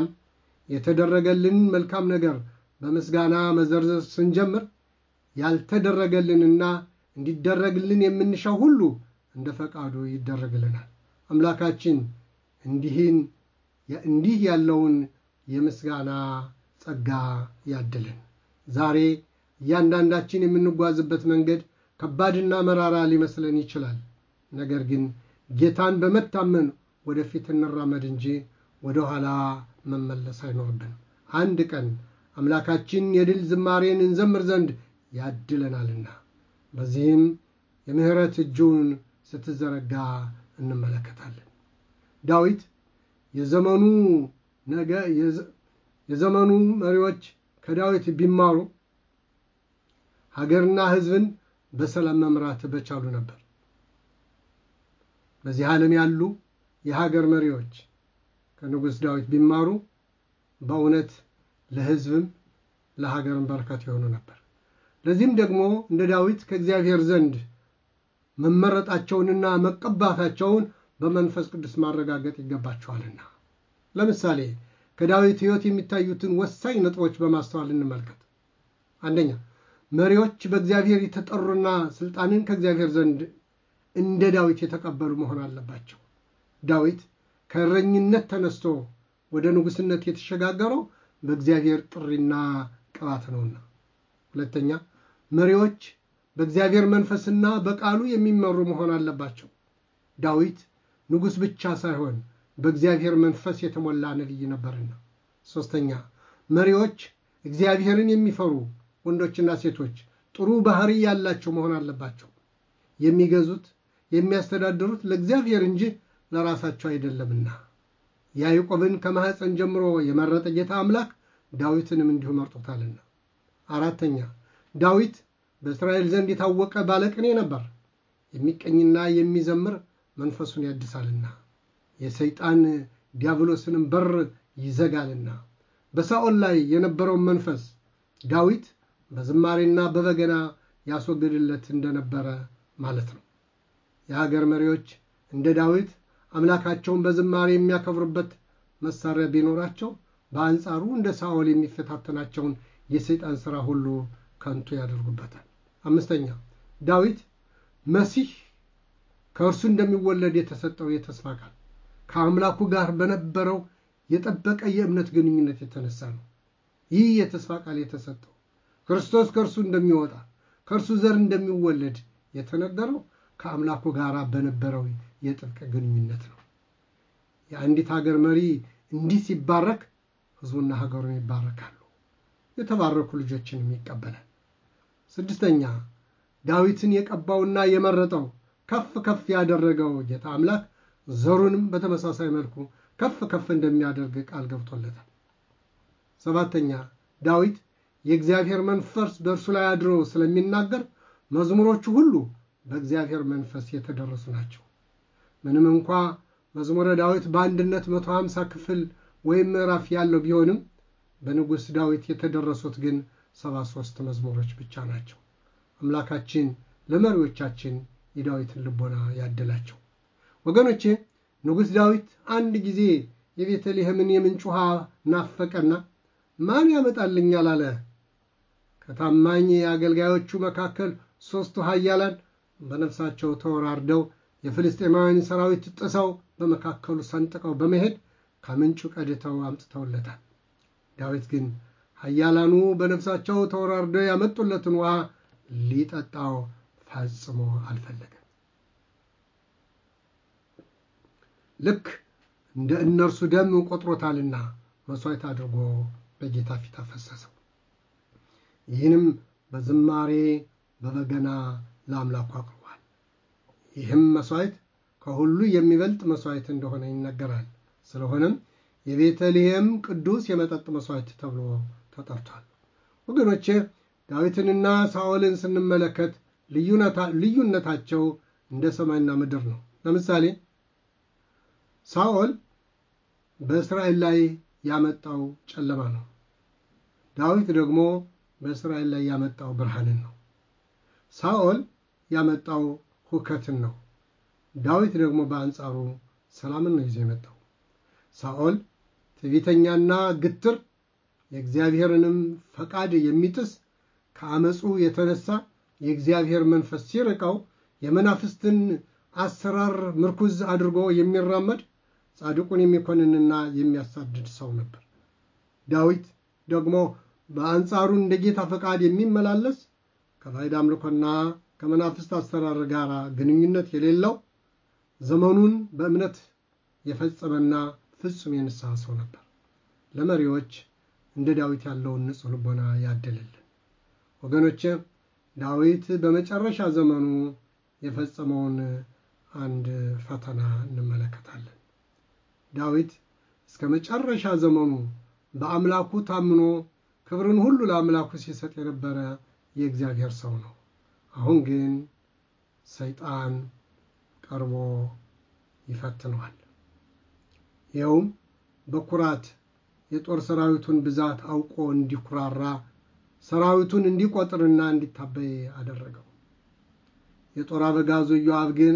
S1: የተደረገልን መልካም ነገር በምስጋና መዘርዘር ስንጀምር ያልተደረገልንና እንዲደረግልን የምንሻው ሁሉ እንደ ፈቃዱ ይደረግልናል። አምላካችን እንዲህን እንዲህ ያለውን የምስጋና ጸጋ ያድልን። ዛሬ እያንዳንዳችን የምንጓዝበት መንገድ ከባድና መራራ ሊመስለን ይችላል። ነገር ግን ጌታን በመታመን ወደፊት እንራመድ እንጂ ወደ ኋላ መመለስ አይኖርብን። አንድ ቀን አምላካችን የድል ዝማሬን እንዘምር ዘንድ ያድለናልና በዚህም የምሕረት እጁን ስትዘረጋ እንመለከታለን። ዳዊት የዘመኑ ነገ የዘመኑ መሪዎች ከዳዊት ቢማሩ ሀገርና ሕዝብን በሰላም መምራት በቻሉ ነበር። በዚህ ዓለም ያሉ የሀገር መሪዎች ከንጉሥ ዳዊት ቢማሩ በእውነት ለሕዝብም ለሀገርም በረከት የሆኑ ነበር። ለዚህም ደግሞ እንደ ዳዊት ከእግዚአብሔር ዘንድ መመረጣቸውንና መቀባታቸውን በመንፈስ ቅዱስ ማረጋገጥ ይገባቸዋልና። ለምሳሌ ከዳዊት ሕይወት የሚታዩትን ወሳኝ ነጥቦች በማስተዋል እንመልከት። አንደኛ፣ መሪዎች በእግዚአብሔር የተጠሩና ስልጣንን ከእግዚአብሔር ዘንድ እንደ ዳዊት የተቀበሉ መሆን አለባቸው። ዳዊት ከእረኝነት ተነስቶ ወደ ንጉሥነት የተሸጋገረው በእግዚአብሔር ጥሪና ቅባት ነውና። ሁለተኛ፣ መሪዎች በእግዚአብሔር መንፈስና በቃሉ የሚመሩ መሆን አለባቸው። ዳዊት ንጉሥ ብቻ ሳይሆን በእግዚአብሔር መንፈስ የተሞላ ነቢይ ነበርና። ሦስተኛ፣ መሪዎች እግዚአብሔርን የሚፈሩ ወንዶችና ሴቶች ጥሩ ባህሪ ያላቸው መሆን አለባቸው። የሚገዙት የሚያስተዳድሩት ለእግዚአብሔር እንጂ ለራሳቸው አይደለምና። ያዕቆብን ከማኅፀን ጀምሮ የመረጠ ጌታ አምላክ ዳዊትንም እንዲሁ መርጦታልና። አራተኛ ዳዊት በእስራኤል ዘንድ የታወቀ ባለቅኔ ነበር። የሚቀኝና የሚዘምር መንፈሱን ያድሳልና የሰይጣን ዲያብሎስንም በር ይዘጋልና። በሳኦል ላይ የነበረውን መንፈስ ዳዊት በዝማሬና በበገና ያስወግድለት እንደነበረ ማለት ነው። የሀገር መሪዎች እንደ ዳዊት አምላካቸውን በዝማሬ የሚያከብሩበት መሳሪያ ቢኖራቸው በአንጻሩ እንደ ሳኦል የሚፈታተናቸውን የሰይጣን ሥራ ሁሉ ከንቱ ያደርጉበታል። አምስተኛ ዳዊት መሲህ ከእርሱ እንደሚወለድ የተሰጠው የተስፋ ቃል ከአምላኩ ጋር በነበረው የጠበቀ የእምነት ግንኙነት የተነሳ ነው። ይህ የተስፋ ቃል የተሰጠው ክርስቶስ ከእርሱ እንደሚወጣ ከእርሱ ዘር እንደሚወለድ የተነገረው ከአምላኩ ጋር በነበረው የጥብቅ ግንኙነት ነው። የአንዲት ሀገር መሪ እንዲህ ሲባረክ ሕዝቡና ሀገሩን ይባረካሉ፣ የተባረኩ ልጆችንም ይቀበላል። ስድስተኛ ዳዊትን የቀባውና የመረጠው ከፍ ከፍ ያደረገው ጌታ አምላክ ዘሩንም በተመሳሳይ መልኩ ከፍ ከፍ እንደሚያደርግ ቃል ገብቶለታል። ሰባተኛ ዳዊት የእግዚአብሔር መንፈስ በእርሱ ላይ አድሮ ስለሚናገር መዝሙሮቹ ሁሉ በእግዚአብሔር መንፈስ የተደረሱ ናቸው። ምንም እንኳ መዝሙረ ዳዊት በአንድነት 150 ክፍል ወይም ምዕራፍ ያለው ቢሆንም በንጉሥ ዳዊት የተደረሱት ግን 73 መዝሙሮች ብቻ ናቸው። አምላካችን ለመሪዎቻችን የዳዊትን ልቦና ያደላቸው። ወገኖቼ ንጉሥ ዳዊት አንድ ጊዜ የቤተልሔምን የምንጭ ውሃ ናፈቀና ማን ያመጣልኛል አለ። ከታማኝ አገልጋዮቹ መካከል ሦስቱ ኃያላን በነፍሳቸው ተወራርደው የፍልስጤማውያን ሰራዊት ጥሰው በመካከሉ ሰንጥቀው በመሄድ ከምንጩ ቀድተው አምጥተውለታል። ዳዊት ግን ኃያላኑ በነፍሳቸው ተወራርደው ያመጡለትን ውሃ ሊጠጣው ፈጽሞ አልፈለገም። ልክ እንደ እነርሱ ደም ቆጥሮታልና መሥዋዕት አድርጎ በጌታ ፊት አፈሰሰው። ይህንም በዝማሬ በበገና ለአምላኩ አቅርቧል። ይህም መሥዋዕት ከሁሉ የሚበልጥ መሥዋዕት እንደሆነ ይነገራል። ስለሆነም የቤተልሔም ቅዱስ የመጠጥ መሥዋዕት ተብሎ ተጠርቷል። ወገኖቼ ዳዊትንና ሳኦልን ስንመለከት ልዩነታቸው እንደ ሰማይና ምድር ነው። ለምሳሌ ሳኦል በእስራኤል ላይ ያመጣው ጨለማ ነው። ዳዊት ደግሞ በእስራኤል ላይ ያመጣው ብርሃንን ነው። ሳኦል ያመጣው ሁከትን ነው። ዳዊት ደግሞ በአንጻሩ ሰላምን ነው ይዞ የመጣው። ሳኦል ትዕቢተኛና ግትር የእግዚአብሔርንም ፈቃድ የሚጥስ ከአመፁ የተነሳ የእግዚአብሔር መንፈስ ሲርቀው የመናፍስትን አሰራር ምርኩዝ አድርጎ የሚራመድ ጻድቁን የሚኮንንና የሚያሳድድ ሰው ነበር። ዳዊት ደግሞ በአንጻሩ እንደ ጌታ ፈቃድ የሚመላለስ ከባዕድ አምልኮና ከመናፍስት አሰራር ጋር ግንኙነት የሌለው ዘመኑን በእምነት የፈጸመና ፍጹም የንስሐ ሰው ነበር። ለመሪዎች እንደ ዳዊት ያለውን ንጹሕ ልቦና ያደልልን። ወገኖቼ ዳዊት በመጨረሻ ዘመኑ የፈጸመውን አንድ ፈተና እንመለከታለን። ዳዊት እስከ መጨረሻ ዘመኑ በአምላኩ ታምኖ ክብርን ሁሉ ለአምላኩ ሲሰጥ የነበረ የእግዚአብሔር ሰው ነው። አሁን ግን ሰይጣን ቀርቦ ይፈትነዋል። ይኸውም በኩራት የጦር ሰራዊቱን ብዛት አውቆ እንዲኩራራ ሰራዊቱን እንዲቆጥርና እንዲታበይ አደረገው። የጦር አበጋዙ ኢዮአብ ግን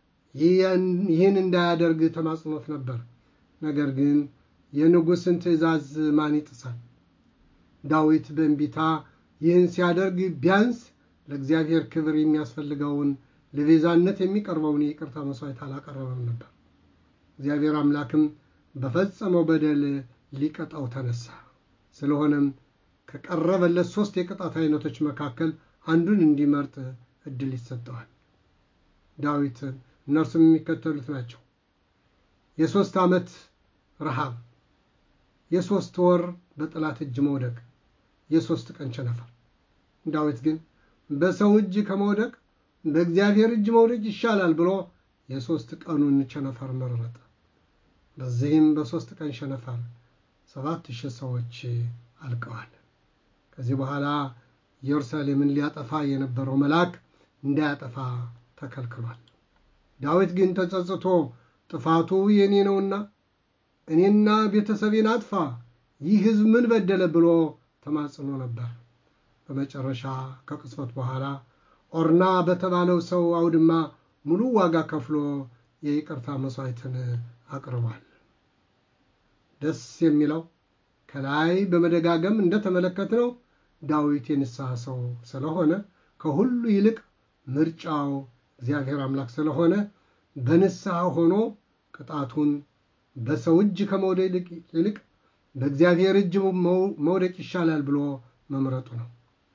S1: ይህን እንዳያደርግ ተማጽኖት ነበር። ነገር ግን የንጉሥን ትእዛዝ ማን ይጥሳል? ዳዊት በእንቢታ ይህን ሲያደርግ ቢያንስ ለእግዚአብሔር ክብር የሚያስፈልገውን ለቤዛነት የሚቀርበውን የይቅርታ መሥዋዕት አላቀረበም ነበር። እግዚአብሔር አምላክም በፈጸመው በደል ሊቀጣው ተነሳ። ስለሆነም ከቀረበለት ሦስት የቅጣት አይነቶች መካከል አንዱን እንዲመርጥ እድል ይሰጠዋል። ዳዊት እነርሱም የሚከተሉት ናቸው። የሦስት ዓመት ረሃብ፣ የሦስት ወር በጠላት እጅ መውደቅ፣ የሦስት ቀን ቸነፈር። ዳዊት ግን በሰው እጅ ከመውደቅ በእግዚአብሔር እጅ መውደቅ ይሻላል ብሎ የሦስት ቀኑን ቸነፈር መረጠ። በዚህም በሦስት ቀን ቸነፈር ሰባት ሺህ ሰዎች አልቀዋል። ከዚህ በኋላ ኢየሩሳሌምን ሊያጠፋ የነበረው መልአክ እንዳያጠፋ ተከልክሏል። ዳዊት ግን ተጸጽቶ ጥፋቱ የእኔ ነውና እኔና ቤተሰቤን አጥፋ፣ ይህ ሕዝብ ምን በደለ ብሎ ተማጽኖ ነበር። በመጨረሻ ከቅጽበት በኋላ ኦርና በተባለው ሰው አውድማ ሙሉ ዋጋ ከፍሎ የይቅርታ መሥዋዕትን አቅርቧል። ደስ የሚለው ከላይ በመደጋገም እንደተመለከትነው ዳዊት የንስሐ ሰው ስለሆነ ከሁሉ ይልቅ ምርጫው እግዚአብሔር አምላክ ስለሆነ በንስሐ ሆኖ ቅጣቱን በሰው እጅ ከመውደቅ ይልቅ በእግዚአብሔር እጅ መውደቅ ይሻላል ብሎ መምረጡ ነው።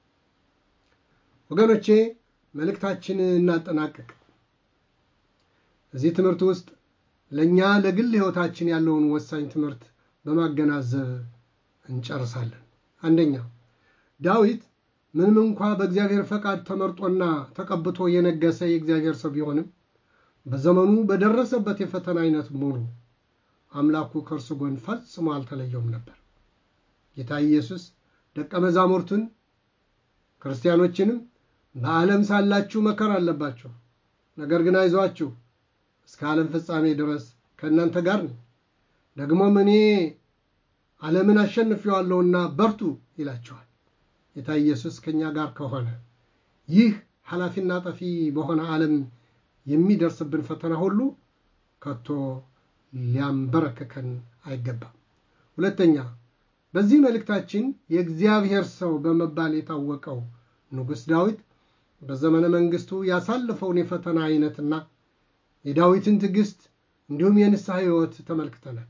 S1: ወገኖቼ መልእክታችን እናጠናቅቅ። እዚህ ትምህርት ውስጥ ለእኛ ለግል ሕይወታችን ያለውን ወሳኝ ትምህርት በማገናዘብ እንጨርሳለን። አንደኛ ዳዊት ምንም እንኳ በእግዚአብሔር ፈቃድ ተመርጦና ተቀብቶ የነገሰ የእግዚአብሔር ሰው ቢሆንም በዘመኑ በደረሰበት የፈተና አይነት ሙሉ አምላኩ ከእርሱ ጎን ፈጽሞ አልተለየውም ነበር። ጌታ ኢየሱስ ደቀ መዛሙርቱን ክርስቲያኖችንም በዓለም ሳላችሁ መከራ አለባችሁ፣ ነገር ግን አይዟችሁ እስከ ዓለም ፍጻሜ ድረስ ከእናንተ ጋር ነኝ፣ ደግሞም እኔ ዓለምን አሸንፌዋለሁና በርቱ ይላቸዋል። ጌታ ኢየሱስ ከእኛ ጋር ከሆነ ይህ ኃላፊና ጠፊ በሆነ ዓለም የሚደርስብን ፈተና ሁሉ ከቶ ሊያንበረክከን አይገባም። ሁለተኛ በዚህ መልእክታችን የእግዚአብሔር ሰው በመባል የታወቀው ንጉሥ ዳዊት በዘመነ መንግስቱ ያሳለፈውን የፈተና አይነትና የዳዊትን ትዕግስት እንዲሁም የንስሐ ሕይወት ተመልክተናል።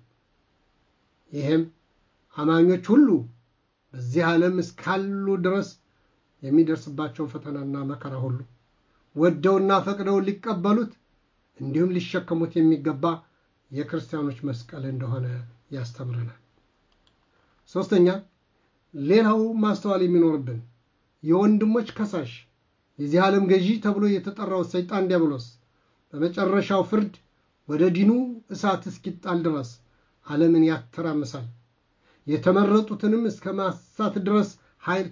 S1: ይህም አማኞች ሁሉ በዚህ ዓለም እስካሉ ድረስ የሚደርስባቸውን ፈተናና መከራ ሁሉ ወደውና ፈቅደው ሊቀበሉት እንዲሁም ሊሸከሙት የሚገባ የክርስቲያኖች መስቀል እንደሆነ ያስተምረናል። ሦስተኛ ሌላው ማስተዋል የሚኖርብን የወንድሞች ከሳሽ የዚህ ዓለም ገዢ ተብሎ የተጠራው ሰይጣን ዲያብሎስ በመጨረሻው ፍርድ ወደ ዲኑ እሳት እስኪጣል ድረስ ዓለምን ያተራምሳል። የተመረጡትንም እስከ ማሳት ድረስ ኃይል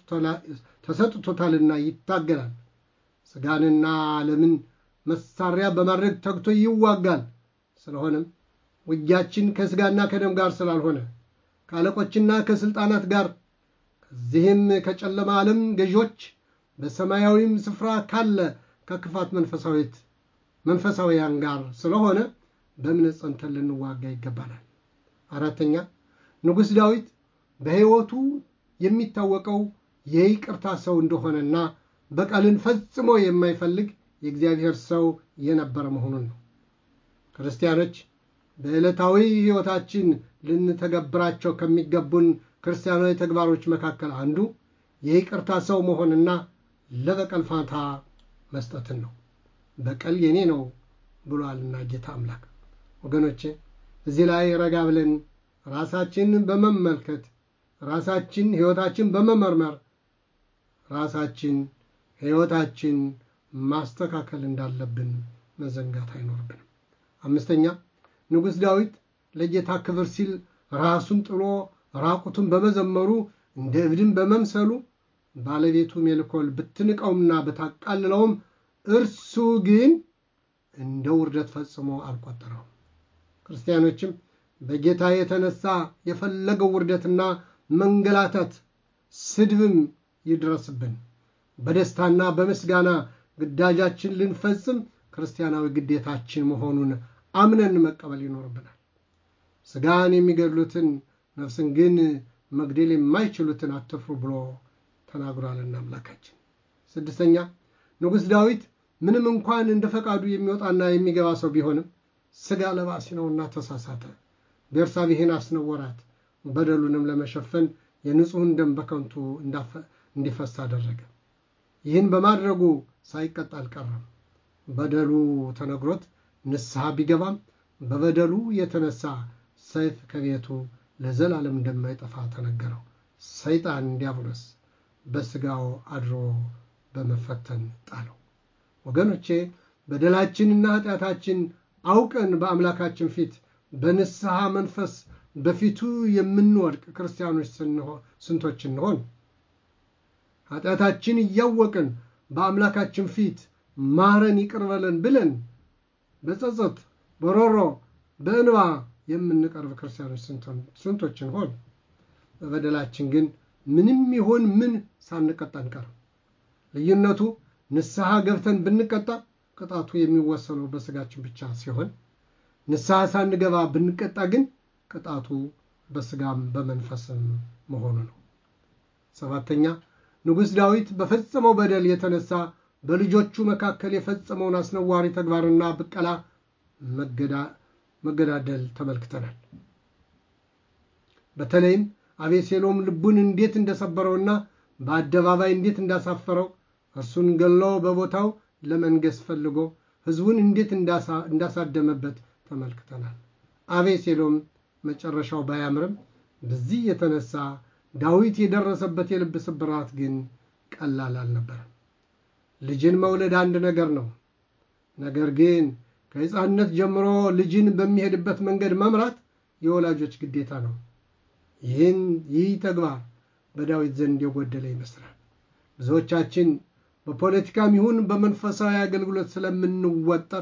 S1: ተሰጥቶታልና ይታገላል። ሥጋንና ዓለምን መሳሪያ በማድረግ ተግቶ ይዋጋል። ስለሆነም ውጊያችን ከሥጋና ከደም ጋር ስላልሆነ ከአለቆችና ከሥልጣናት ጋር ከዚህም ከጨለማ ዓለም ገዢዎች በሰማያዊም ስፍራ ካለ ከክፋት መንፈሳዊት መንፈሳዊያን ጋር ስለሆነ በእምነት ጸንተን ልንዋጋ ይገባናል። አራተኛ ንጉሥ ዳዊት በሕይወቱ የሚታወቀው የይቅርታ ሰው እንደሆነና በቀልን ፈጽሞ የማይፈልግ የእግዚአብሔር ሰው የነበረ መሆኑን ነው። ክርስቲያኖች በዕለታዊ ሕይወታችን ልንተገብራቸው ከሚገቡን ክርስቲያናዊ ተግባሮች መካከል አንዱ የይቅርታ ሰው መሆንና ለበቀል ፋንታ መስጠትን ነው። በቀል የኔ ነው ብሏልና ጌታ አምላክ። ወገኖቼ እዚህ ላይ ረጋ ብለን ራሳችን በመመልከት ራሳችን ሕይወታችን በመመርመር ራሳችን ሕይወታችን ማስተካከል እንዳለብን መዘንጋት አይኖርብንም። አምስተኛ ንጉሥ ዳዊት ለጌታ ክብር ሲል ራሱን ጥሎ ራቁቱን በመዘመሩ እንደ እብድን በመምሰሉ ባለቤቱ ሜልኮል ብትንቀውምና ብታቃልለውም እርሱ ግን እንደ ውርደት ፈጽሞ አልቆጠረውም። ክርስቲያኖችም በጌታ የተነሳ የፈለገው ውርደትና መንገላታት፣ ስድብም ይድረስብን በደስታና በምስጋና ግዳጃችን ልንፈጽም ክርስቲያናዊ ግዴታችን መሆኑን አምነን መቀበል ይኖርብናል። ሥጋን የሚገድሉትን ነፍስን ግን መግደል የማይችሉትን አትፍሩ ብሎ ተናግሯልና አምላካችን። ስድስተኛ ንጉሥ ዳዊት ምንም እንኳን እንደ ፈቃዱ የሚወጣና የሚገባ ሰው ቢሆንም ሥጋ ለባሲ ነውና ተሳሳተ። ቤርሳቤህን አስነወራት። በደሉንም ለመሸፈን የንጹሕን ደም በከንቱ እንዲፈስ አደረገ። ይህን በማድረጉ ሳይቀጣ አልቀረም። በደሉ ተነግሮት ንስሐ ቢገባም በበደሉ የተነሳ ሰይፍ ከቤቱ ለዘላለም እንደማይጠፋ ተነገረው። ሰይጣን ዲያብሎስ በሥጋው አድሮ በመፈተን ጣለው። ወገኖቼ በደላችንና ኃጢአታችን አውቀን በአምላካችን ፊት በንስሐ መንፈስ በፊቱ የምንወድቅ ክርስቲያኖች ስንቶች እንሆን? ኃጢአታችን እያወቅን በአምላካችን ፊት ማረን ይቅር በለን ብለን በጸጸት በሮሮ በእንባ የምንቀርብ ክርስቲያኖች ስንቶች እንሆን? በበደላችን ግን ምንም ይሆን ምን ሳንቀጣ አንቀርም። ልዩነቱ ንስሐ ገብተን ብንቀጣ ቅጣቱ የሚወሰነው በስጋችን ብቻ ሲሆን ንስሐ ሳንገባ ብንቀጣ ግን ቅጣቱ በስጋም በመንፈስም መሆኑ ነው። ሰባተኛ ንጉሥ ዳዊት በፈጸመው በደል የተነሳ በልጆቹ መካከል የፈጸመውን አስነዋሪ ተግባርና ብቀላ መገዳደል ተመልክተናል። በተለይም አቤሴሎም ልቡን እንዴት እንደሰበረውና በአደባባይ እንዴት እንዳሳፈረው እርሱን ገሎ በቦታው ለመንገስ ፈልጎ ሕዝቡን እንዴት እንዳሳደመበት ተመልክተናል። አቤሴሎም መጨረሻው ባያምርም በዚህ የተነሳ ዳዊት የደረሰበት የልብ ስብራት ግን ቀላል አልነበረም። ልጅን መውለድ አንድ ነገር ነው። ነገር ግን ከሕፃንነት ጀምሮ ልጅን በሚሄድበት መንገድ መምራት የወላጆች ግዴታ ነው። ይህን ይህ ተግባር በዳዊት ዘንድ የጎደለ ይመስላል። ብዙዎቻችን በፖለቲካም ይሁን በመንፈሳዊ አገልግሎት ስለምንወጠር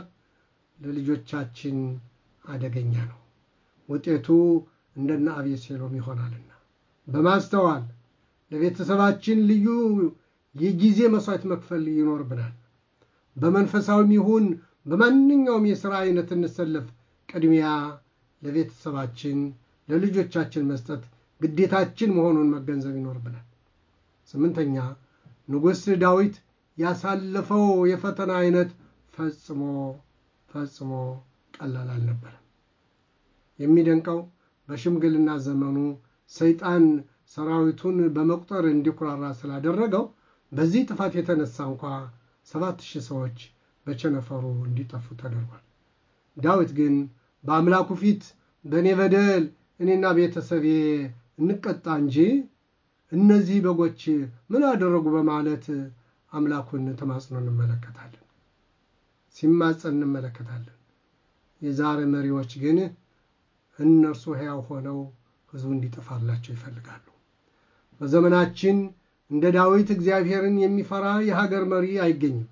S1: ለልጆቻችን አደገኛ ነው። ውጤቱ እንደነ አቤሴሎም ይሆናልና በማስተዋል ለቤተሰባችን ልዩ የጊዜ መስዋዕት መክፈል ይኖርብናል። በመንፈሳዊም ይሁን በማንኛውም የሥራ አይነት እንሰለፍ፣ ቅድሚያ ለቤተሰባችን ለልጆቻችን መስጠት ግዴታችን መሆኑን መገንዘብ ይኖርብናል። ስምንተኛ ንጉሥ ዳዊት ያሳለፈው የፈተና አይነት ፈጽሞ ፈጽሞ ቀላል አልነበረም። የሚደንቀው በሽምግልና ዘመኑ ሰይጣን ሰራዊቱን በመቁጠር እንዲኩራራ ስላደረገው በዚህ ጥፋት የተነሳ እንኳ ሰባት ሺህ ሰዎች በቸነፈሩ እንዲጠፉ ተደርጓል። ዳዊት ግን በአምላኩ ፊት በእኔ በደል እኔና ቤተሰቤ እንቀጣ እንጂ እነዚህ በጎች ምን አደረጉ በማለት አምላኩን ተማጽኖ እንመለከታለን፣ ሲማጸን እንመለከታለን። የዛሬ መሪዎች ግን እነርሱ ሕያው ሆነው ሕዝቡ እንዲጠፋላቸው ይፈልጋሉ። በዘመናችን እንደ ዳዊት እግዚአብሔርን የሚፈራ የሀገር መሪ አይገኝም።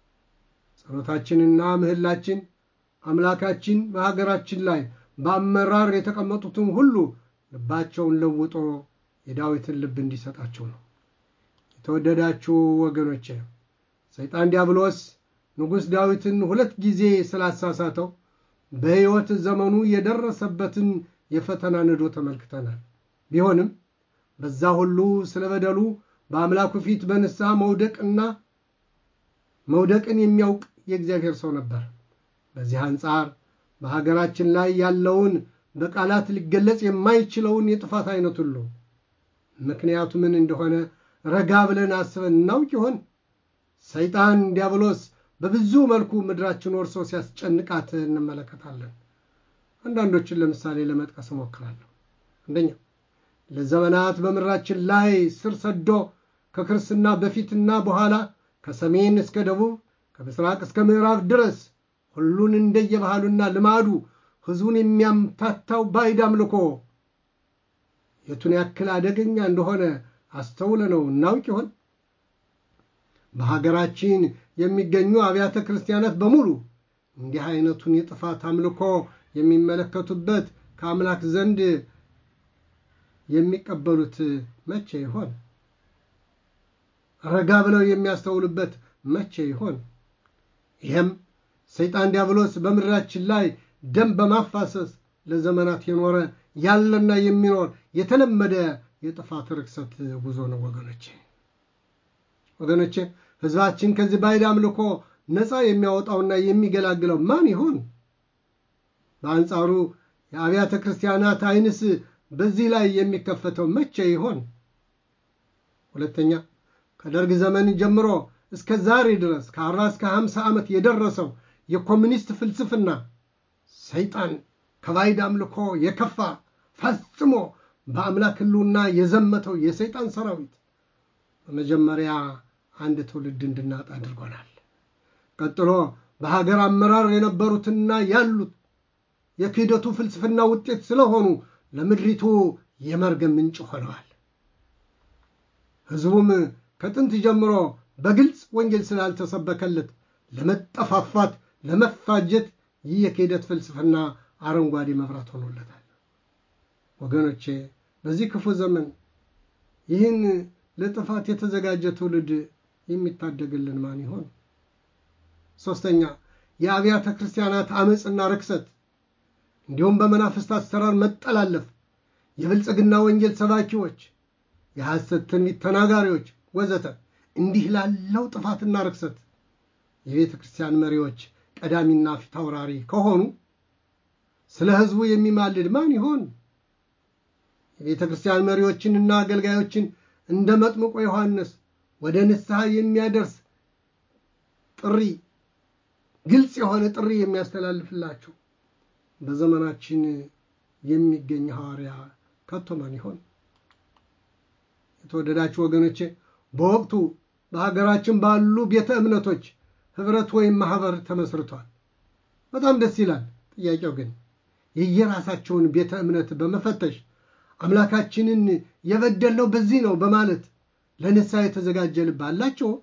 S1: ጸሎታችንና ምህላችን አምላካችን በሀገራችን ላይ በአመራር የተቀመጡትን ሁሉ ልባቸውን ለውጦ የዳዊትን ልብ እንዲሰጣቸው ነው። የተወደዳችሁ ወገኖቼ ሰይጣን ዲያብሎስ ንጉሥ ዳዊትን ሁለት ጊዜ ስላሳሳተው በሕይወት ዘመኑ የደረሰበትን የፈተና ንዶ ተመልክተናል። ቢሆንም በዛ ሁሉ ስለ በደሉ በአምላኩ ፊት በንስሐ መውደቅና መውደቅን የሚያውቅ የእግዚአብሔር ሰው ነበር። በዚህ አንጻር በሀገራችን ላይ ያለውን በቃላት ሊገለጽ የማይችለውን የጥፋት አይነት ሁሉ ምክንያቱ ምን እንደሆነ ረጋ ብለን አስበን እናውቅ ይሆን? ሰይጣን ዲያብሎስ በብዙ መልኩ ምድራችን ወርሶ ሲያስጨንቃት እንመለከታለን። አንዳንዶችን ለምሳሌ ለመጥቀስ እሞክራለሁ። አንደኛ ለዘመናት በምድራችን ላይ ስር ሰዶ ከክርስትና በፊትና በኋላ ከሰሜን እስከ ደቡብ ከምስራቅ እስከ ምዕራብ ድረስ ሁሉን እንደየባህሉና ልማዱ ሕዝቡን የሚያምታታው ባዕድ አምልኮ የቱን ያክል አደገኛ እንደሆነ አስተውለነው እናውቅ ይሆን? በሀገራችን የሚገኙ አብያተ ክርስቲያናት በሙሉ እንዲህ አይነቱን የጥፋት አምልኮ የሚመለከቱበት ከአምላክ ዘንድ የሚቀበሉት መቼ ይሆን? ረጋ ብለው የሚያስተውሉበት መቼ ይሆን? ይህም ሰይጣን ዲያብሎስ በምድራችን ላይ ደም በማፋሰስ ለዘመናት የኖረ ያለና የሚኖር የተለመደ የጥፋት ርክሰት ጉዞ ነው። ወገኖቼ ወገኖቼ ሕዝባችን ከዚህ ባዕድ አምልኮ ነፃ የሚያወጣውና የሚገላግለው ማን ይሆን? በአንጻሩ የአብያተ ክርስቲያናት ዓይንስ በዚህ ላይ የሚከፈተው መቼ ይሆን? ሁለተኛ ከደርግ ዘመን ጀምሮ እስከ ዛሬ ድረስ ከአርባ እስከ ሀምሳ ዓመት የደረሰው የኮሚኒስት ፍልስፍና ሰይጣን ከባዕድ አምልኮ የከፋ ፈጽሞ በአምላክ ሕልውና የዘመተው የሰይጣን ሰራዊት በመጀመሪያ አንድ ትውልድ እንድናጣ አድርጎናል። ቀጥሎ በሀገር አመራር የነበሩትና ያሉት የክህደቱ ፍልስፍና ውጤት ስለሆኑ ለምድሪቱ የመርገም ምንጭ ሆነዋል። ሕዝቡም ከጥንት ጀምሮ በግልጽ ወንጌል ስላልተሰበከለት ለመጠፋፋት፣ ለመፋጀት ይህ የክህደት ፍልስፍና አረንጓዴ መብራት ሆኖለታል። ወገኖቼ በዚህ ክፉ ዘመን ይህን ለጥፋት የተዘጋጀ ትውልድ የሚታደግልን ማን ይሆን? ሦስተኛ የአብያተ ክርስቲያናት አመፅና ርክሰት እንዲሁም በመናፍስት አሰራር መጠላለፍ፣ የብልጽግና ወንጌል ሰባኪዎች፣ የሐሰት ትንቢት ተናጋሪዎች ወዘተ እንዲህ ላለው ጥፋትና ርክሰት የቤተ ክርስቲያን መሪዎች ቀዳሚና ፊት አውራሪ ከሆኑ ስለ ሕዝቡ የሚማልድ ማን ይሆን? የቤተ ክርስቲያን መሪዎችንና አገልጋዮችን እንደ መጥምቆ ዮሐንስ ወደ ንስሐ የሚያደርስ ጥሪ ግልጽ የሆነ ጥሪ የሚያስተላልፍላቸው በዘመናችን የሚገኝ ሐዋርያ ከቶ ማን ይሆን? የተወደዳችሁ ወገኖቼ በወቅቱ በሀገራችን ባሉ ቤተ እምነቶች ህብረት ወይም ማህበር ተመስርቷል። በጣም ደስ ይላል። ጥያቄው ግን የየራሳቸውን ቤተ እምነት በመፈተሽ አምላካችንን የበደልነው በዚህ ነው በማለት ለንስሐ የተዘጋጀ ልብ አላቸው?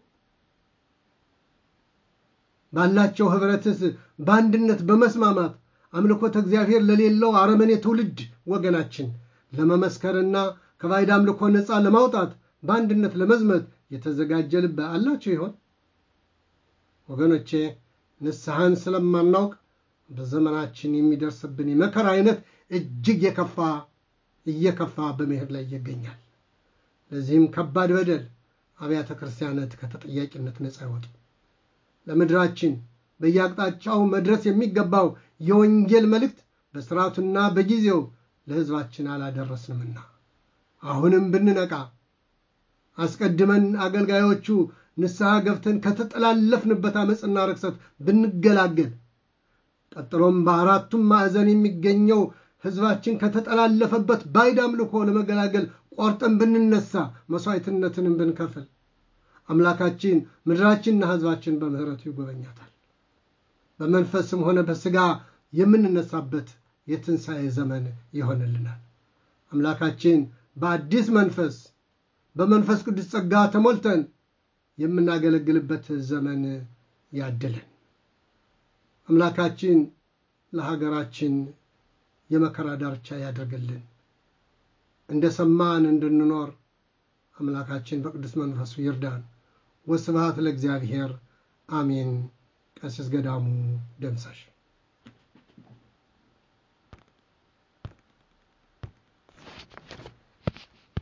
S1: ባላቸው ህብረትስ በአንድነት በመስማማት አምልኮተ እግዚአብሔር ለሌለው አረመኔ ትውልድ ወገናችን ለመመስከርና ከባዕድ አምልኮ ነፃ ለማውጣት በአንድነት ለመዝመት የተዘጋጀ ልብ አላቸው ይሆን? ወገኖቼ ንስሐን ስለማናውቅ በዘመናችን የሚደርስብን የመከራ አይነት እጅግ የከፋ እየከፋ በመሄድ ላይ ይገኛል። ለዚህም ከባድ በደል አብያተ ክርስቲያናት ከተጠያቂነት ነፃ ይወጡ። ለምድራችን በየአቅጣጫው መድረስ የሚገባው የወንጌል መልእክት በስርዓቱና በጊዜው ለሕዝባችን አላደረስንምና አሁንም ብንነቃ አስቀድመን አገልጋዮቹ ንስሐ ገብተን ከተጠላለፍንበት ዓመፅና ርክሰት ብንገላገል ቀጥሎም በአራቱም ማዕዘን የሚገኘው ሕዝባችን ከተጠላለፈበት ባዕድ አምልኮ ለመገላገል ቆርጠን ብንነሳ መሥዋዕትነትንም ብንከፍል አምላካችን ምድራችንና ሕዝባችን በምሕረቱ ይጎበኛታል። በመንፈስም ሆነ በሥጋ የምንነሳበት የትንሣኤ ዘመን ይሆንልናል። አምላካችን በአዲስ መንፈስ በመንፈስ ቅዱስ ጸጋ ተሞልተን የምናገለግልበት ዘመን ያድለን። አምላካችን ለሀገራችን የመከራ ዳርቻ ያደርግልን። እንደ ሰማን እንድንኖር አምላካችን በቅዱስ መንፈሱ ይርዳን። ወስብሐት ለእግዚአብሔር አሜን። ቀሲስ ገዳሙ ደምሳሽ